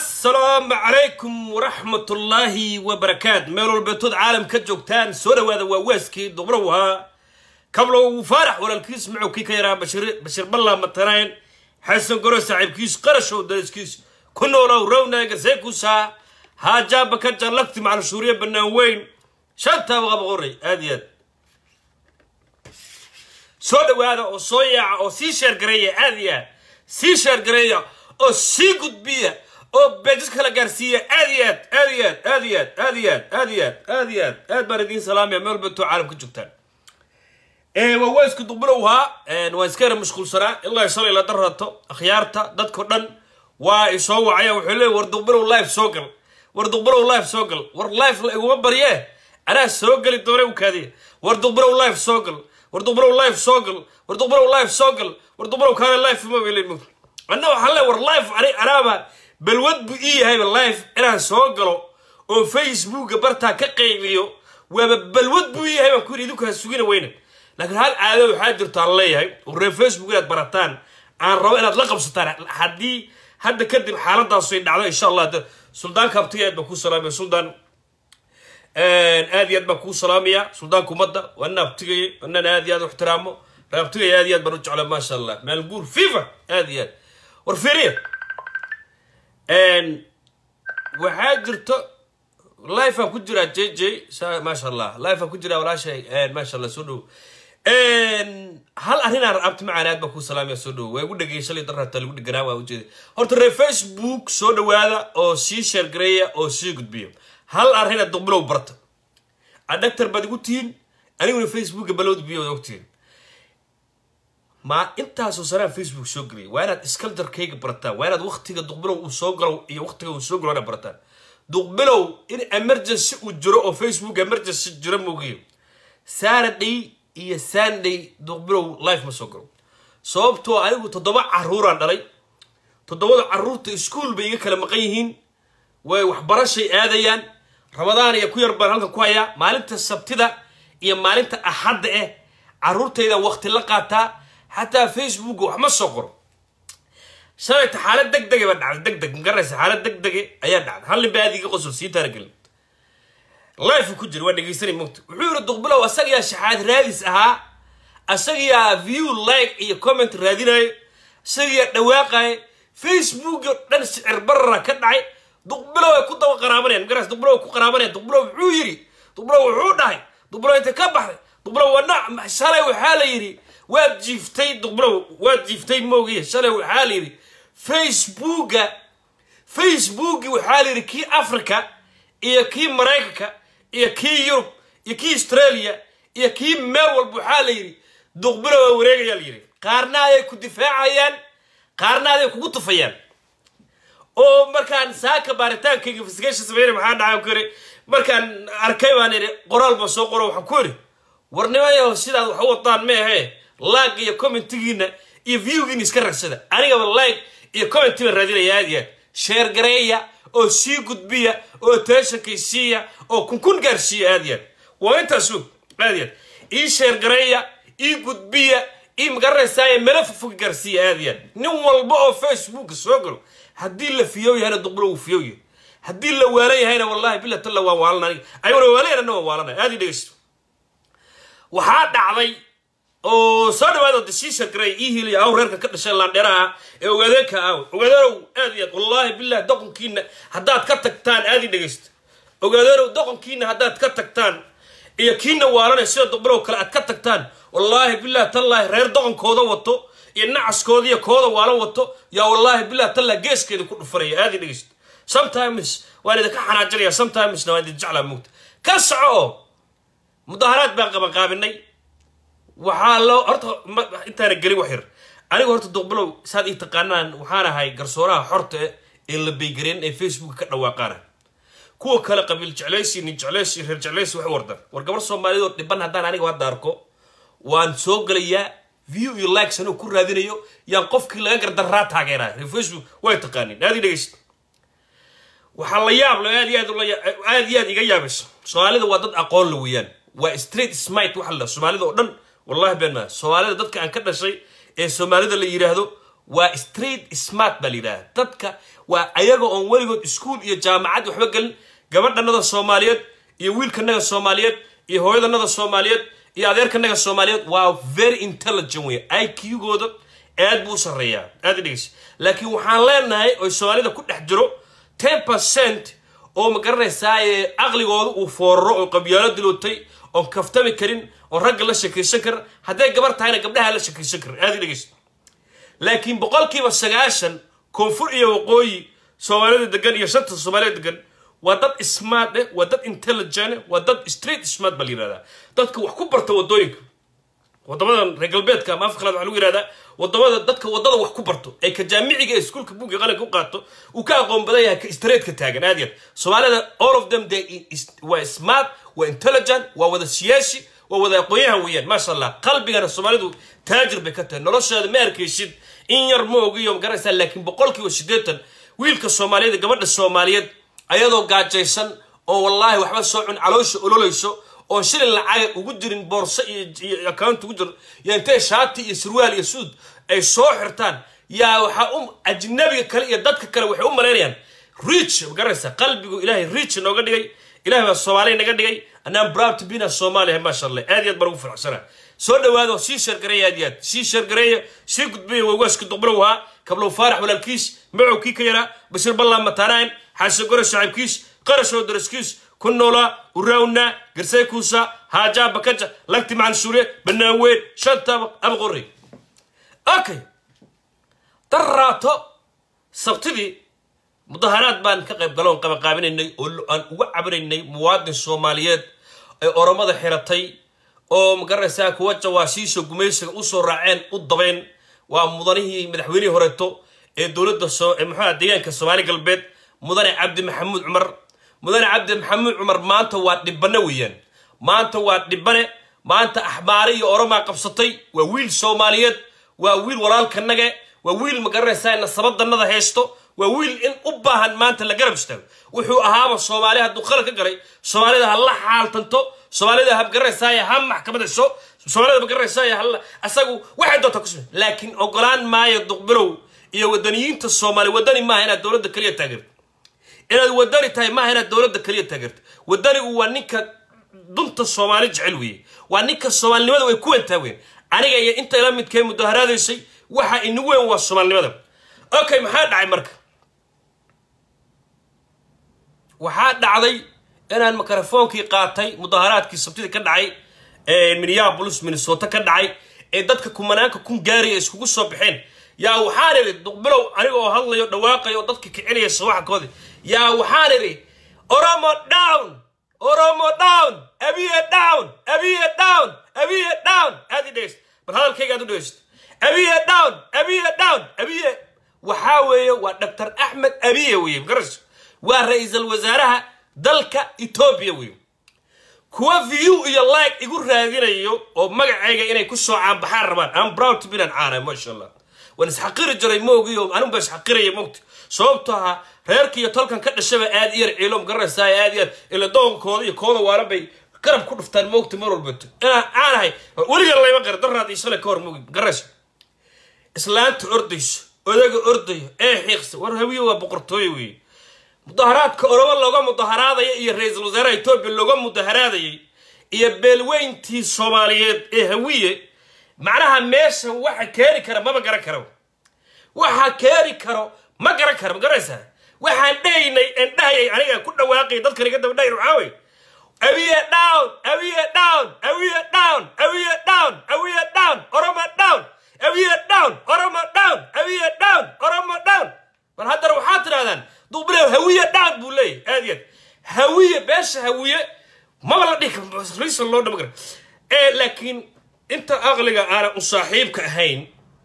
assalaamu calaykum waraxmatullaahi wabarakaat meel walbeetood caalam ka joogtaan soo dhawaada waa waaskii dubrow ahaa kablow faarax walaalkiis macowkii ka yaraa bashir ballaa matanayn xasan goro saaxiibkiis qarashow dariskiis ku noolow rownaaga seekusaa haajaaba ka jallagti macalshuuriye bannaan weyn shantaaba qaba qoray aad iyo aad soo dhawaada oo soo yaaca oo sii sheergareeya aad iyo aad sii sheergareeya oo sii gudbiya oo beejis kala gaarsiiya aad iyo aad aad iyo aad aad iyo aad aad iyo aad aad iyo aad aad iyo aad aad baan idiin salaamaya meel walbeetoo caalam ka joogtaan waa weysku duqbilowhaa waan iska yara mashquulsanaa ilaa shalay la darato akhyaarta dadko dhan waa isoo wacaya wuxuu leey war duqbilow life soo gal war duqbilow life soo gal war life la iguma barye anaa soo geli doone u kaadiya war duqbilow life soo gal war duqbilow life soo gal war duqbilow life soo gal war duqbilow kaana life ma bay leeyihin anna waxaan leey war life ani anaaba balwad buu ii yahayba life inaan soo galo oo facebooka bartaa ka qaybiyo waaba balwad buu ii yahay baan ku yidhi idinku ha sugina weyna laakiin hal caado waxaa jirto aan leeyahay oo reer facebook inaad barataan aan rabo inaad la qabsataan haddii hadda kadib xaaladaasu ay dhacdo insha allah suldaanka abtiga aad baan kuu salaamaya suldaan aad iyo aad baan kuu salaamaya suldaanka ummadda waana abtigaya wanan aad iyo aad u ixtiraamo reer abtigaya aad iyo aad baan u jecla maasha allah maalguur fifa aad iyo aad war fiiriya waxaa jirto lifeaan ku jiraa j j maasha allah lifeaan ku jiraa walaashay maasha allah soo dhow hal arrinaan abti macaan aad baan kuu salaamaya soo dhowo waa igu dhegay shalay darrata lagu dheganaa waa ujeeda horta reer facebook soo dhawaada oo sii sheergareeya oo sii gudbiya hal arrina duqbilow barta adhagtar baad igu tihiin aniguna facebooka balowd biyo ogtihiin ma intaasoo sanaan facebook soo geliyay waa inaad iskaldarkayga barataan waa inaad waktiga duqbilow uu soo galo iyo waktiga uu soo galo inaad barataan duqbilow in emergency uu jiro oo facebook emergency jiro moogiyo saturday iyo sunday duqbilow life ma soo galo sababtoo anigu toddoba caruuraan dhalay toddobada caruurta iskuol bay iga kala maqan yihiin way waxbarashay aadayaan ramadaan iyo ku yar baan halkan ku hayaa maalinta sabtida iyo maalinta axadda ah caruurtaydan wakti la qaataa xataa facebook wax ma soo qoro shalayta xaalad deg dege baa dhacday deg deg magaraysa xaalad deg dege ayaa dhacday hal nin baa aad iga qosol sii taaragelin life ku jira waa dhegeysanay mogta wuxuu yiri duqbilow asagiyaa shaxaad raadis ahaa asagiyaa view like iyo comment raadinayo asagiyaa dhawaaqayo facebook oo dhan sicir barara ka dhacay duqbilow ay ku daba qaraabanayaan magaraysa duqbilow ay ku qaraabanayaan duqbilow wuxuu yiri duqbilow wuxuu dhahay duqbilow inta ka baxday duqbilow wana shalay waxaa la yidhi waad jiiftay duqbilow waad jiiftay moogiya shalay waxaa la yidhi facebooka facebooki waxaa la yidhi kii africa iyo kii maraykanka iyo kii yurub iyo kii australia iyo kii meel walba waxaa la yidhi duqbilow waa wareegayaa la yidhi qaarna ayay ku difaacayaan qaarna aday kugu tufayaan oo markaan saaka baaritaankayga investigation sameynay maxaa dhacay ku yidhi markaan arkay baan idhi qoraal baan soo qoro waxaan ku yidhi warnimayaho sidaad wax u wadaan ma ahee laag iyo commentigiina iyo viewgiina iska ragsada anigaba like iyo commenti baan raadinaya aad iyo aad sheer gareeya oo sii gudbiya oo teeshankay siiya oo kunkun gaarsiiya aad iyo aad waa intaasu aad iyo aad ii sheer gareeya ii gudbiya ii magaranaysaaya mela fogfog gaarsiiya aad iyo aad nin walba oo facebooka soo galo haddii la fiyow yahayna duqbulo uu fiyow yahay haddii la waalan yahayna wallahi bila talla waan waalan aniga ayuna waalanayna waan waalanay aad ii dhegeysto waxaa dhacday oo soo dhawaada dashiisha garay ii hiliya aw reerka ka dhashay laandheeraha ee ogaadeenka aaw ogaadeenow aad iyo aad wallaahi billahi doqonkiina haddaad ka tagtaan aad ii dhegeysto ogaadeenow doqonkiina haddaad ka tagtaan iyo kiina waalanay sida duqbilow kale aad ka tagtaan wallaahi billahi tallaahi reer doqonkooda wato iyo nacaskooda iyo kooda waalan wato yaa wallaahi billahi tallaahi geeskeeda ku dhufanaya aad ii dhegeysto sometimes waan idinka xanaajinaya sometimesna waan idin jeclaa mugta ka soco oo mudaharaad baan qabanqaabinay waxaa loo horta intaana gelin wax yar aniga horta duqbilow saad ii taqaanaan waxaan ahay garsooraha xorta ee la baygareen ee facebook ka dhawaaqaana kuwa kale qabiil jeclaysi nin jeclaysi reer jeclaysi wax wardan war gabar soomaaliyeed oo dhiban haddaan aniga hadda arko waan soo gelayaa view iyo likes anoo ku raadinayo yaan qofkii laga gardaraa taageeraa reer facebook way taqaaniin aad ii dhegeysta waxaa la yaab le aad iyo aad aad iyo aad iga yaabayso soomaalida waa dad aqoon la weeyaan waa street smite waxa la soomaalida oo dhan wallahi been maa soomaalida dadka aan ka dhashay ee soomaalida la yidhaahdo waa street smart baa la yidhahda dadka waa ayaga oon weligood iskuol iyo jaamacad waxba gelin gabadhanada soomaaliyeed iyo wiilkanaga soomaaliyeed iyo hooyadanada soomaaliyeed iyo adeerkanaga soomaaliyeed waa very intelligent wey i q gooda aad buu u sarreeyaa aad i dhegeysa laakiin waxaan leenahay oy soomaalida ku dhex jiro ten percent oo ma garanaysaa caqligooda uu fooraro oo qabyaalo dilootay oon kaftami karin oon ragga la shakaysan karin hadday gabar tahayna gabdhaha la shakaysan karin aad i dhegeysa laakiin boqolkiiba sagaashan koonfur iyo waqooyi soomaalida degan iyo shanta soomaalida degan waa dad smart eh waa dad intelligent waa dad street smart baa la yihahdaa dadka wax ku barta wadooyinka wadamadan reer galbeedka ama afkalaad waxa lagu yihahdaa wadamada dadka wadada wax ku barto ee ka jaamiciga ee iskuulka buugga qalinka u qaato uu ka aqoon badan yahay ka streetka taagan aad yaad soomaalida all of them they waa smart waa intelligent waa wada siyaasi waa wada aqoonyahan weeyaan maasha allah qalbigana soomaalidu taajir bay ka tahay nolosheeda ma arkaysid in yar ma ogiyo magaraysaa laakiin boqolkiiba siddeetan wiilka soomaaliyeed gabadha soomaaliyeed ayadoo gaajaysan oo wallaahi waxba soo cun caloosha ololayso oon shilin lacaga ugu jirin boorso iyo account ugu jiro yaa intay shaati iyo surwaal iyo suud ay soo xirtaan yaa waxaa u ajnabiga kale iyo dadka kale waxay u malaynayaan rich magaraysaa qalbigu ilaahay rich nooga dhigay ilahay baa soomaaliya naga dhigay anaan proud to bina soomaaliya maasha allah aad iyo aad baan ugu faraxsana soo dhawaado sii sheergareeya aad iyo aad sii sheergareeya sii gudbaya wawaaska duqbalow ahaa kablow faarax walaalkiis macow kii ka yaraa bashir ballaan mataanaan xasan gore shacabkiis qarashoo daraskiis ku noolaa uraawna garsay kuusa haajaa bakaja lagti macan suure banaanweyn shantaba abaqorey okay darraato sabtidii mudaharaad baan ka qayb galoon qabaqaabinaynay oo aan uga cabinaynay muwaadin soomaaliyeed ay oromada xiratay oo magaranaysaa kuwa jawaasiisha gumaysiga usoo raaceen u dabeyn waa mudanihii madaxweynihii horeeto ee dowladda muxuuha deegaanka soomaali galbeed mudane cabdi maxamuud cumar mudane cabdi maxamuud cumar maanta waa dhibane weeyaan maanta waa dhibane maanta axbaare iyo oromaa qabsatay waa wiil soomaaliyeed waa wiil walaalkanage waa wiil magaranaysaa nasabadanada haysto waa wiil in u baahan maanta la garab istaago wuxuu ahaaba soomaali hadduu qalad ka galay soomaalida ha la xaaltanto soomaalida ha magaranaysaay ha maxkamadayso soomaalida magaranaysaay ha asagu waxay doonta ku same laakiin ogolaan maayo duqbilow iyo wadaniyiinta soomaali wadani maaha inaad dowladda kaliya taageerto inaad wadani tahay maaha inaad dowladda kaliya taageerto wadanigu waa ninka dunta soomaali jecel weeye waa ninka soomaalinimada way ku wentaa weyn aniga iyo inta ila midkee mudaharaadaysay waxa inagu weyn waa soomaalinimada okay maxaa dhacay marka waxaa dhacday inaan mikrofoonkii qaatay mudaharaadkii sabtida ka dhacay minneapolis minnesota ka dhacay ee dadka kumanaanka kun gaaraya iskugu soo baxeen yaa waxaan idhi duqbilow aniga oo hadlayo dhawaaqayo oo dadka kicinaya sawaxkoodi yaa waxaan idhi oromo down oromo down abiye down abiye down abiye down aad i dhegeyst bal hadalkayga aad u dhegeyst abiye down abiye down abiye waxaa weeye waa doctor axmed abiye weeye magaras waa ra-iisul wasaaraha dalka etoobiya weeye kuwa view iyo like igu raadinayo oo magacayga inay ku soo caanbaxaan rabaan am proud to be an caana maasha allah waan isxaqiri jiray moogiyo anunba isxaqiraya mogta sababto ahaa reerka iyo tolkan ka dhashaba aad iyar ciilo magaranaysaa aad iyar ila doonkooda iyo kooda waala bay garab ku dhuftaan moogta mar walbato inaan caanahay weligan layma qara daraad iyo shalay ka hor moogi magaranaysa islaanta ordayso odaga ordayo ee xiiqsa war hawiye waa boqortooye weeye mudaharaadka oromo looga mudaharaadaya iyo ra-iisul wasaaraha etoobiya looga mudaharaadayay iyo beelweyntii soomaaliyeed ee hawiye macnaha meesha waxa keeni kara maba garan karo waxa keeni karo ma garan karo ma garanaysaa waxaan dhahaynay aan dhahayay aniga ku dhawaaqay dadkan iga daba dhahayn waxaa wey awiye down awiye down awiye down awiye down awiye down oromo down awiye down oromo down awiye down oromo down bal haddana waxaad tidhahdaan duubilew hawiye down buu leeyahy aad iyo aad hawiye beesha hawiye maba la dhihi karo riisan loo dhama kara ee laakiin inta aqliga aanan u saaxiibka ahayn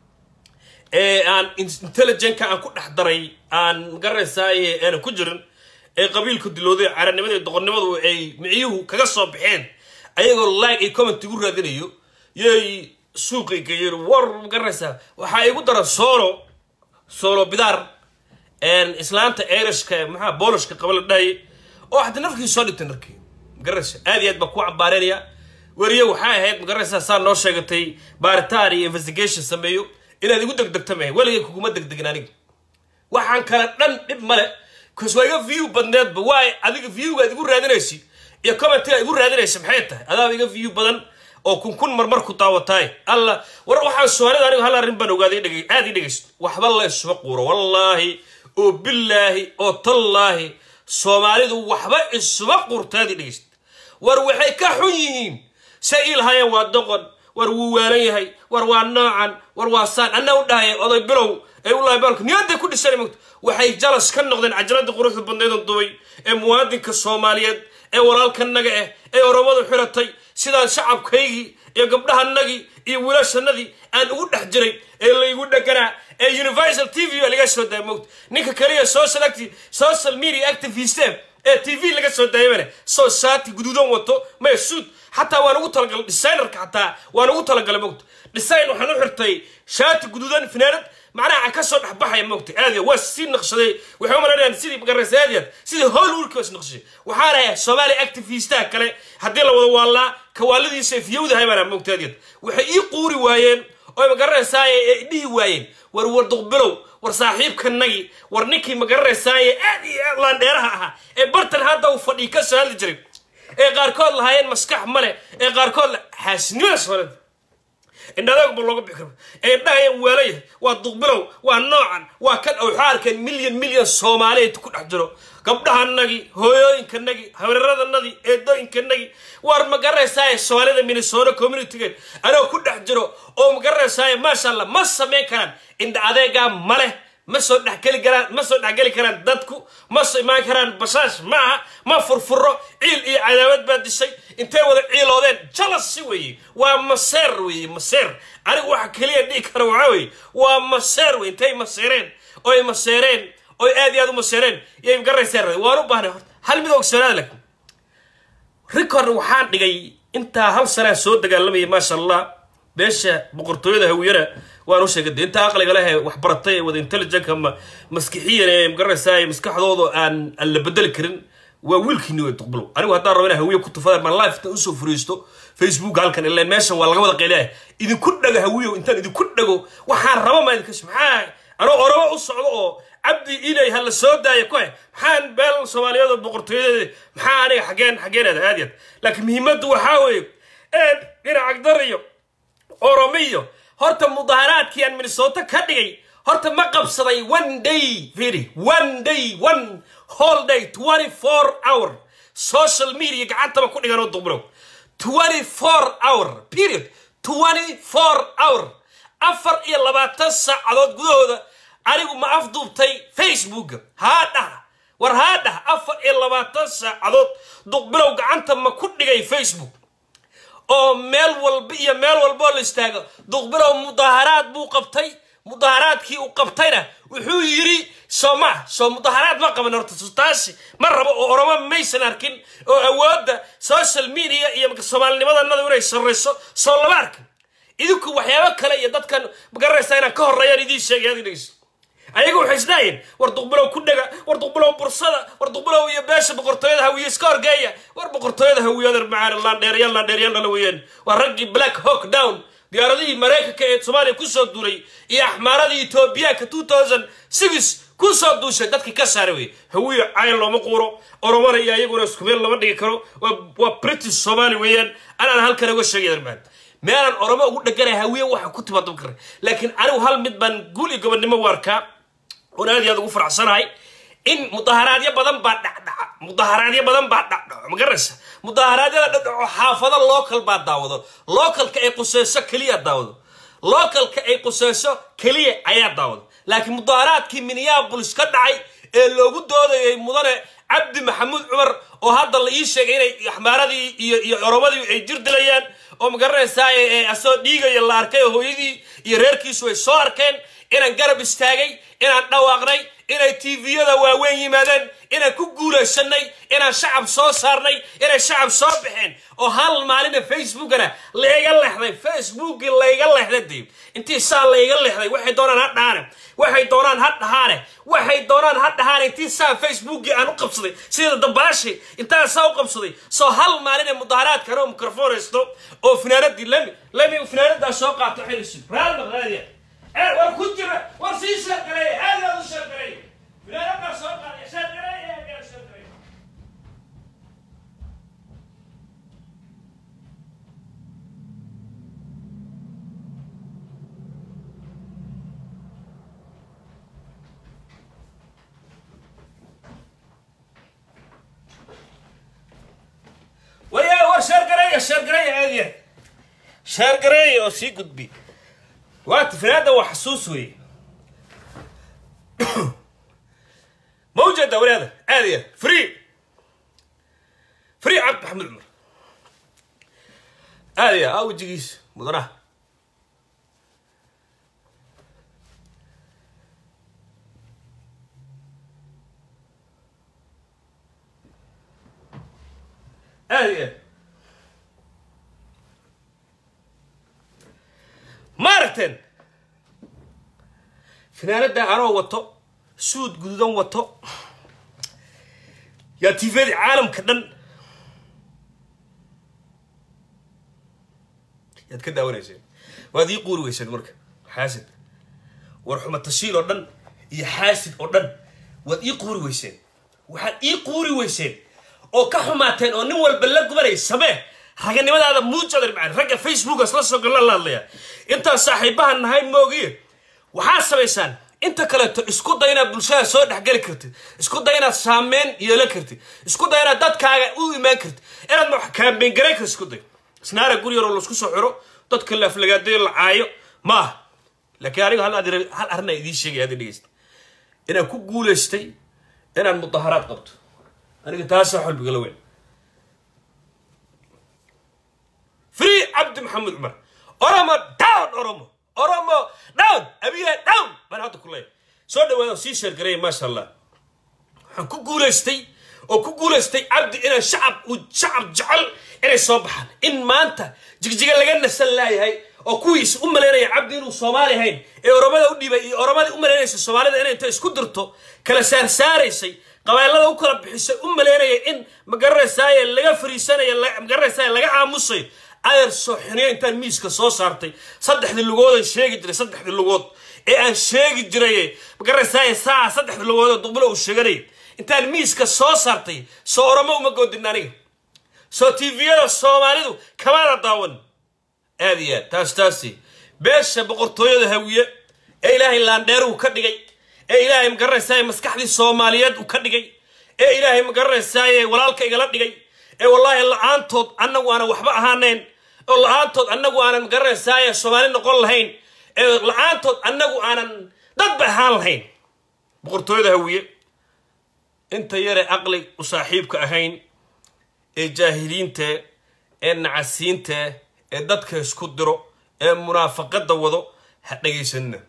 ee aan intelligentka aan ku dhex daray aan magaranaysaay aanan ku jirin ee qabiilku dilooday caranimada iyo doqonnimadu ay miciyuhu kaga soo baxeen ayagoo like iyo comment igu raadinayo yay suuqay geeyeen war magaranaysaa waxaa igu dara solo solo bidaar islaanta erishka maxaa boolishka qaba la dhahayay oo hadda nafkii soo dhigtay narkii magaranaysa aad iyo aad baa ku cambaareynaya weriye waxay ahayd magaranaysaa saa noo sheegatay baaritaan iyo investigation sameeyo inaad igu degdegto mahe weligay kuguma degdegin aniga waxaan kale dhan dhib male kas waa iga view badneedba waay adiga viewgaad igu raadinaysi iyo commentiga igu raadinaysa maxay tahay adaaba iga view badan oo kun kun marmar ku daawataay alla war waxaan soomaalida anigu hal arrin baan ogaaday dhege aad ii dhegeysto waxba la isuma quuro wallaahi oo billaahi oo tallaahi soomaalidu waxba isuma quurtaad ii dhegeyst war waxay ka xun yihiin say ii lahaayeen waa doqon war wuu waalan yahay war waa noocan war waa saan anna u dhahaya oday bilow ee u lahay baalku niyadday ku dhisan mogta waxay jalas ka noqdeen cajaladii quruxda badnaydan dubay ee muwaadinka soomaaliyeed ee walaalkanaga ah ee oromadu xiratay sidaan shacabkaygii iyo gabdhahanagii iyo wiilashanadii aan ugu dhex jiray ee laygu dheganaa ee universal t v laga soo daaya mogta ninka kaliya social acti social media activiste ee t v laga soo daayamane soo shaati guduudan wato maya suud xataa waan ugu talagalay designerka xataa waan ugu talagalay mogta design waxaan u xirtay shaati guduudan finaanad macnaha ka soo dhexbaxaya mogta aadiya waa sii naqshaday waxay u malaynayaan sidii magaraysa aadiyaad sidii hollywoodka is naqshay waxaa lahaa soomaali activistaha kale haddii la wada waallaa kawaaladiisa ifyowdahay baana mogta aadiyaad waxay ii quuri waayeen oo magaranaysaay ee dhihi waayeen war war duqbilow war saaxiibkanagii war ninkii magaranaysaay aad iyo aad laandheeraha ahaa ee bartan hadda uu fadhii ka soo hadli jiray ee qaarkood lahaayeen maskax male ee qaarkood xaasnimada soomaalida indhadaagba looga bixi karo ee dhahayeen weelaya waa duqbilow waa noocan waa kan waxaa arkeen milyan milyan soomaaliyeed ku dhex jiro gabdhahanagii hooyooyinkanagii hareeradanadii eedooyinkanagii war magaranaysaay soomaalida minnesota communitygeed anoo ku dhex jiro oo magaranaysaay maasha allah ma samayn karaan indha adeegaa ma leh ma soo dhexgeli karaan ma soo dhexgeli karaan dadku ma soo imaan karaan basaash ma aha ma furfuro ciil iyo cadaawad baa dishay intay wada ciiloodeen jalasi weeye waa maseer weeye maseer anigu waxa keliya dhihi kara waxaa weeye waa maseer weye intay maseereen oy maseereen oy aad iyo aad u maseereen yay garayseer waan u baahnay horta hal mid ogsanaada lakin record waxaan dhigay intaa hal sanaa soo dagaalamayay maasha allah beesha boqortooyada hawiyana waan u sheegay de inta aqliga leh wax baratay ee wada intelligent ama maskixiyan ee magaranaysaa maskaxdooda aan aan la bedeli karin waa wiilkiini way duqbulow anigu haddaan rabo inaa hawiye ku tufadaan maan live usoo furiisto facebook halkan ileen meeshan waa laga wada qeylaya idinku dhago hawiyo intaan idinku dhago waxaan rabo maa idinka maxaa anoo orobo u socdo oo cabdi ilay ha la soo daaya ku he maxaan beel soomaaliyeed oo boqortooyadeeda maxaa aniga xageen xageen aad aad yaad laakiin muhiimaddu waxaa weeye eed dhinac agdar iyo oromiyo horta mudaharaadkii aan minnesota ka dhigay horta ma qabsaday one day firi one day one whole day twenty four hour social media gacantaba ku dhigan oo duqbulow twenty four hour period twenty four hour afar iyo labaatan saacadood gudahooda anigu ma afduubtay facebooka haa dhaha war haa dhaha afar iyo labaatan saacadood duqbilow gacanta ma ku dhigay facebook oo meel walba iyo meel walboo la istaago duqbilow mudaharaad buu qabtay mudaharaadkii uu qabtayna wuxuu yidhi soo maa soo mudaharaad ma qaban horta taasi ma rabo oo oromo maysan arkin oo awoodda social media iyo soomaalinimadanada inay sarrayso soo lama arkin idinku waxyaabo kale iyo dadkan magaranaysaa inaan ka horreeyaan idiin sheegay ad dhegeyso ayaga waxay isdhaayeen war duqbilow ku dhega war duqbilow bursada war duqbilow iyo beesha boqortooyada hawiye iska horgeeya war boqortooyada hawiyada macaan laandheeryaal laandheeryaal dhala weeyaan waa raggii black hawk down diyaaradihii maraykanka ee soomaaliya kusoo duulay iyo axmaaradii etoobiyaanka two thousand six kusoo duushay dadkii ka saara wey hawiye cayn looma quuro oromona iyo ayaguna isku meel lama dhigi karo waa british soomaali weeyaan anaan halkan uga sheegay maan meelaan oromo ugu dheganaya hawiye waxa ku timaado kara laakiin anigu hal mid baan guul iyo gobonnimo u arkaa oon aad iyo aad ugu faraxsanahay in mudaharaadyo badan baa dhacdhaca mudaharaadyo badan baa dhacdhaco magaraysa mudaharaadyada dhacdhaco xaafado local baa daawado localka ay quseyso keliya daawado localka ay quseyso keliya ayaa daawado laakiin mudaharaadkii minneabolis ka dhacay ee loogu doodayay mudane cabdi maxamuud cumar oo hadda la ii sheegay inay axmaaradii iyo iyo oromadii ay jir dilayaan oo magaranaysaa asoo dhiigaya la arkay oo hooyadii iyo reerkiisu ay soo arkeen inaan garab istaagay inaan dhawaaqnay inay tviyada waaweyn yimaadeen inaan ku guulaysanay inaan shacab soo saarnay inay shacab soo baxeen oo hal maalina facebookana layga lexday facebookii layga lexday dib intii saa layga lexday waxay doonaan ha dhahaane waxay doonaan ha dhahaane waxay doonaan ha dhahaane intii saa facebookii aan u qabsaday sida dabaashi intaan saa u qabsaday soo hal maalina mudaharaadkan oo mikrofon haysto oo finaanadii lami lami finaanadaa soo qaato xilisu raalmaqraadiya ee war ku jira war sii sheergareey aad aad u sheergareey finaanadaa soo qaadaya sheergareey aad aad sheergareey waya war sheergareeya sheergareeya aadiya sheergareeya oo sii gudbi waata finaada waa xasuus weeye ma ujeeda walaada aadiya free free cabdi maxamed cumar aadiya aa wejigiisa mudanaha aadiya ma aragteen finaanada anoo wato suud guduudan wato yaa tifadii caalamka dhan yaad ka daawanayseen waad ii quuri weyseen marka xaasid war xuma tashiil oo dhan iyo xaasid oo dhan waad ii quuri weyseen waxaad ii quuri weyseen oo ka xumaateen oo nin walba la gubanay samee raganimadaada muujadar macaan ragga facebookas la soo gala la hadlaya intaan saaxiibahan nahay moogiye waxaad samaysaan inta kaleeto isku day inaad bulshada soo dhexgeli kartid isku day inaad saameyn yeelan kartid isku day inaad dadkaaga u imaan kartid inaad wax kaambeyn garan kartid isku day isnaara guri yaroo laisku soo xiro dadka laaflagaadayo la caayo ma aha laakiin aniga hal aad- hal arrin aan idiin sheegay aad dhegeysta inaan ku guulaystay inaan mudaharaad qabto aniga taasaa xolbigala weyn free cabdi maxamed cumar oromo down oromo oromo down abiya down baan hadda ku leeyahay soo dhawaada oo sii sheergareeya maasha allah waxaan ku guulaystay oo ku guulaystay cabdi inaan shacab uu shacab jecel inay soo baxaan in maanta jigjiga laga nasan laayahay oo kuwiis u malaynaya cabdi inuu soomaali ahayn ee oromada u dhiibay iyo oromadii u malaynaysa soomaalida inay inta isku dirto kala saarsaaraysay qabailada u kala bixisay u malaynaya in magaranaysaay laga fariisanaya magaranaysaay laga aamusayo ayar sooxiniyo intaan miiska soo saartay saddexdii lugoodan sheegi jiray saddexdii lugood ee aan sheegi jiray magaranaysaay saa saddexdii lugood oo duqbulo uu sheeganayay intaan miiska soo saartay soo oromo uma goodin aniga soo tviyada soomaalidu kamaada daawan aad iyo aad taas taasi beesha boqortooyada hawiye ee ilaahay laandheeruhu ka dhigay ee ilaahay magaranaysaay maskaxdii soomaaliyeed uu ka dhigay ee ilaahay magaranaysaay walaalka igala dhigay ee wallaahi la-aantood annagu aanan waxba ahaanayn oo la-aantood annagu aanan magaranaysaay soomaali noqon lahayn ee la-aantood annagu aanan dadba ahaan lahayn boqortooyada hawiye inta yare aqli u saaxiibka ahayn ee jaahiliinta ee nacasiinta ee dadka isku diro ee munaafaqada wado ha dhegaysanina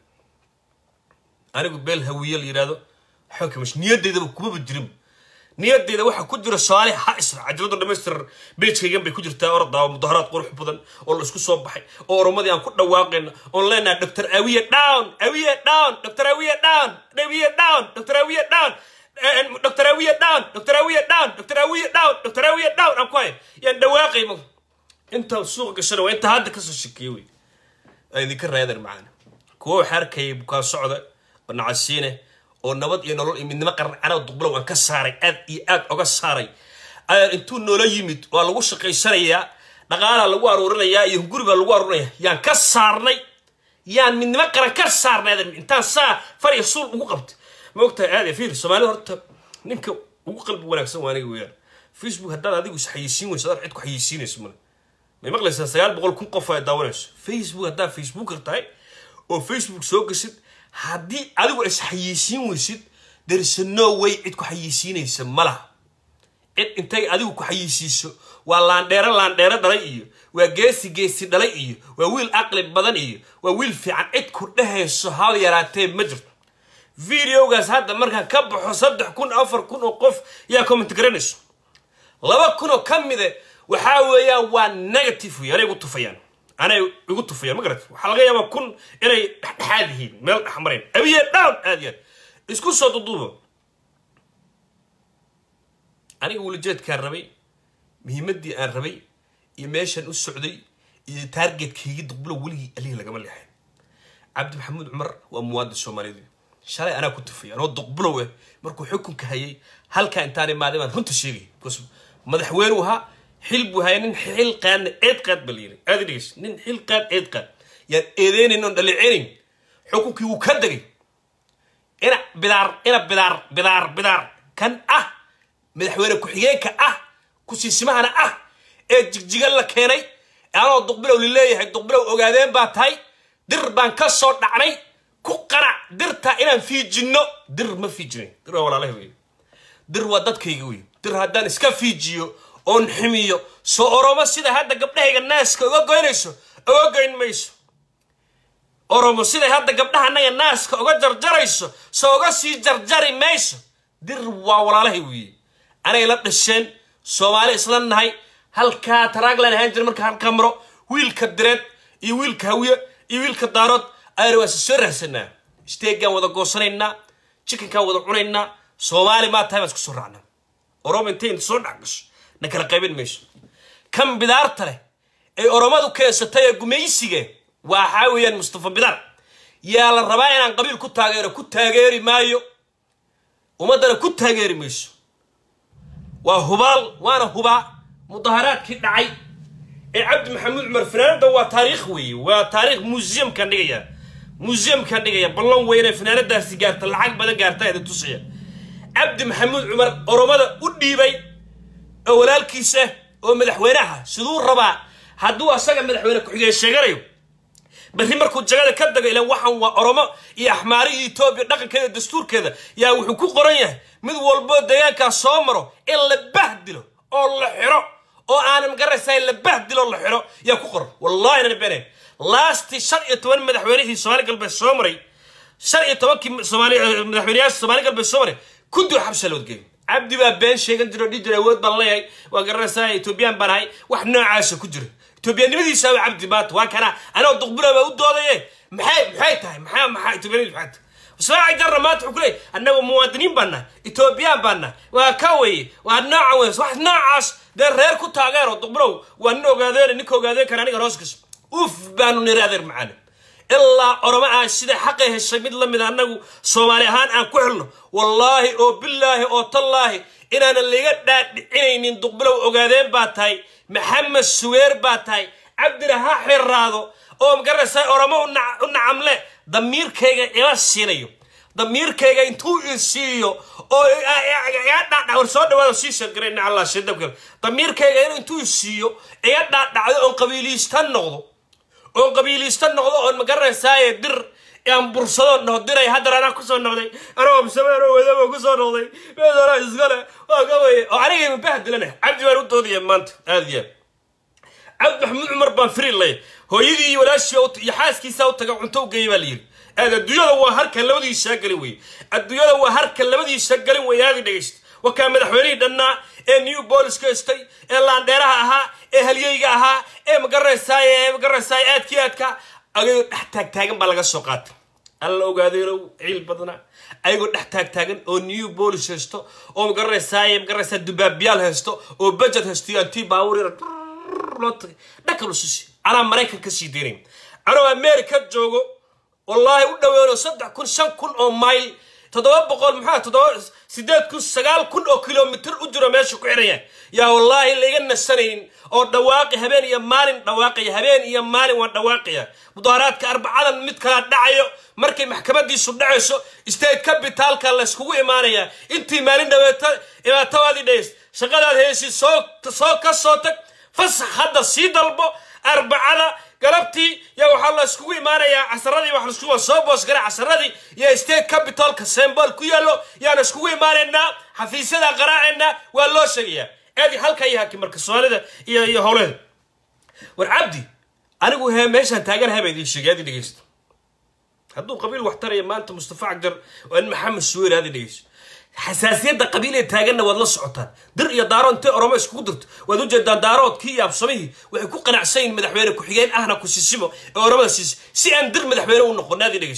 anigu beel hawiye la yidhahdo waxba kamash niyadeydaba kumaba jirin niyadeyda waxaa ku jira soomaali ha isra cajaladu dhamaystir beejkaygan bay ku jirtaa ordaa mudaharaad qurux badan oo la isku soo baxay oo oromadii aan ku dhawaaqayna oon leenahay dr awiye down awiye down dr awiye down awiye down dr awiye down dr awiye down dr awiye down dr awiye down dr awiye down aan ku hay yaan dhawaaqay ma inta suuqa gashana waa inta hadda kasoo shekeeye wey aan idinka raadar macana kuwa waxaa arkayay bukaan socda oo nacasiine oo nabad iyo nolol iyo midnimo qarnacana duqbulow aan ka saaray aad iyo aad oga saaray ayaan intuu noola yimid waa lagu shaqaysanayaa dhaqaalaa lagu aruurinayaa iyo guri baa lagu aruurinaya yaan ka saarnay yaan midnimo qaran ka saarnay adan intaan saa far iyo suul ugu qabtay ma ogtahay aad iyo fiir soomaalida horta ninka ugu qalbi wanaagsan waa aniga weeyaan facebook haddaad adigu is xayeysiin weyso adaad cid ku xayeysiinayso male may maqlaysaa sagaal boqol kun qof ay daawanayso facebook haddaad facebooker tahay oo facebook soo gashid haddii adigu is xayeysiin weysid there's no way cid ku xayeysiinaysa ma laha cid intay adigu ku xayeysiiso waa laandheero laandheero dhalay iyo waa geesi geesi dhalay iyo waa wiil aqli badan iyo waa wiil fiican cid ku dhehayso hal yaraatee ma jirto videogaas hadda markaan ka baxo saddex kun afar kun oo qof yaa comment garanayso laba kun oo ka mide waxaa weeyaan waa negative wey anay igu tufayaan anay igu tufayaan ma garat waxaa laga yaabaa kun inay dhexdhexaad yihiin meel dhexmarayn abiye down aad iyo aad isku soo duduuba aniga wulajeedkaan rabay muhiimaddii aan rabay iyo meeshaan u socday iyo taargetkaygi duqbulo weligii alihi lagama leexay cabdi maxamuud cumar waa muwaadin soomaaliyeed shalay anaa ku tufay anoo duqbulow eh markuu xukunka hayay halkaa intaan imaaday baan runta sheegay because madaxweynuu ahaa xil buu hayay nin xil qaadna eed qaad ba layiri aad dhegeys nin xil qaad eed qaad yaan eedeynayn oon dhaliceynayn xukunkii wuu ka degay ina bidaar ina bidaar bidaar bidaar kan ah madaxweyne ku-xigeenka ah kusiisimahana ah ee jigjigan la keenay anoo duqbilow lileeyahay duqbilow ogaadeen baa tahay dir baan ka soo dhacnay ku qanac dirta inaan fiijinno dir ma fiijinayn dir waa walaalahay wey dir waa dadkayga wey dir haddaan iska fiijiyo oon ximiyo soo oromo sida hadda gabdhahayga naaska uga goynayso uga goyn mayso oromo siday hadda gabdhaha annaga naaska uga jarjarayso soo uga sii jarjari mayso dir waa walaalahay weeye anay la dhasheen soomaali isla nahay halkaa taraaglan ahaan jira marka halkaa maro wiilka direed iyo wiilka hawiye iyo wiilka daarood ayna waa si soo raahsanaa steegaan wada goosanaynaa jikankaan wada cunaynaa soomaali maa tahay baan isku soo raacnaa oromo intay inta soo dhex gasho na kala qaybin mayso kan bidaarta leh ay oromadu keensatay ee gumaysiga waxaa weeyaan mustafa bidaar yaa la rabaa inaan qabiil ku taageero ku taageeri maayo ummaddana ku taageeri mayso waa hubaal waana hubaa mudaharaadkii dhacay ee cabdi maxamuud cumar fanaanada waa taariikh weeye waa taariikh museumkaan dhigaya museumkaan dhigaya ballan weyne fanaanadaasi gaarta lacag badan gaarta idin tusaya cabdi maxamuud cumar oromada u dhiibay oo walaalkiisa oo madaxweynaha siduu rabaa hadduu asaga madaxweyne ku-xigeen sheeganayo berri markuu jagada ka dago ilan waxaan waa oromo iyo axmaari iyo etoobiya dhaqankeeda dastuurkeeda yaa wuxuu ku qoran yahay mid walboo deegaankaas soo maro in la bahdilo oo la xiro oo aanan garaysayn la bahdilo oo la xiro yaa ku qoran wallahi nan beenayn laastii shan iyo toban madaxweynihii soomaali galbeed soo maray shan iyo tobankii soomaali madaxweyneyaasha soomaali galbeed soo maray kuddii xabsa lood geeyay cabdi baa been sheegan jiro dhihi jira awood baan leeyahay waa garanaysaa etoobiyaan baan ahay wax noocaasa ku jira etoobiyanimadiisa waa cabdi maanta waa kana anoo duqbula baa u doodaye maxay maxay tahay maxaa maxaa etoobiyanimadu maxay tahay ismaaci jarra maanta wuxuu ku leeyahy annagu muwaadiniin baan nahay etoobiyaan baan nahay waa ka weye waa nooca weys wax noocaas dee reer ku taageero duqbulow waa nin ogaadeen ninka ogaadeen kara aniga hoos gasho uf baanu niri adeer macaane ilaa oromo aan sida xaqay heshay mid la mid annagu soomaali ahaan aan ku helno wallaahi oo bilaahi oo tallaahi inaanan laga dhaadhicinaynin duqbilow ogaadeen baa tahay maxamed suweer baa tahay cabdina ha xiraado oo magaraysaa oromo u nacamle damiirkayga ila siinayo damiirkayga intuu i siiyo oo war soo dhawaado sii sheergaray nacallah shidabkale damiirkayga intuu i siiyo iga dhaadhacdo oon qabiiliista noqdo oon qabiiliista noqdo oon magaranaysaay dir aan bursado dhaho diray haddana anaa kusoo noqday anagoo bisameero wadaba kusoo noqday meedana iskale waa ka weye oo anigay mabahdilana cabdi baan u doodaya maanta aad iyo aad cabdi maxamuud cumar baan firi lay hooyadii iyo walaashii iyo xaaskiisa u taga cunto u geeyay baa la yidhi aad adduunyada waa harka labadiisaa galin weye adduunyada waa harka labadiisa galin weye aadi dhegaysta wakaa madaxweynihii dhannaa ee new bolis ka hestay ee laandheeraha ahaa ee halyeyga ahaa ee magaraysaay ee magaraysaay aadkii aadka ayagoo dhex taagtaagan baa laga soo qaatay alla ogaadeenow ciil badna ayagoo dhex taagtaagan oo new bolis haysto oo magaranaysaay magaraysaa dubaabiyaal haysto oo budget haysto iyo antii baabuur yar loo tagay dhakal ususi anaa maraykan ka sii deynayn anoo america joogo wallaahi u dhaweeno saddex kun shan kun oo mayl toddoba boqol maxaa toddoba sideed kun sagaal kun oo kilomitr u jiro meesha ku xiraya yaa wallaahi laiga nasanaynin oo dhawaaqi habeen iyo maalin dhawaaqaya habeen iyo maalin waan dhawaaqaya mudaharaadka arbacadan mid kala dhacayo markay maxkamadiisu dhacayso state capitalka layskugu imaanaya intii maalin dhaweeto dhibaatadaadii dhays shaqadaad heysi soo soo ka soo tag fasax hadda sii dalbo arbacada galabtii yaa waxaa la iskugu imaanayaa casaradii wax laisku soo boosgara casaradii iyo state capitalka sembol ku yaallo yaana iskugu imaanaynaa xafiisyada qaraacaynaa waa loo sheegayaa aadi halka iyo haki marka soomaalida iyo iyo howleeda war cabdi anigu he meeshaan taaganahay baa idiin sheegay aadi dhegeysto hadduu qabiil wax taraya maanta mustafa cagjar oo in maxamed suweer aadi dhegeysto xasaasiyadda qabiil ee taaganna waad la socotaan dir iyo daaro intay oromo iskugu dirto waad ujeedaan daaroodkii iyo absamihii waxay ku qanacsan yihin madaxweyne ku-xigeen ahna ku sisimo ee oromada siisa si aan dir madaxweyne u noqon aadi dhegeyso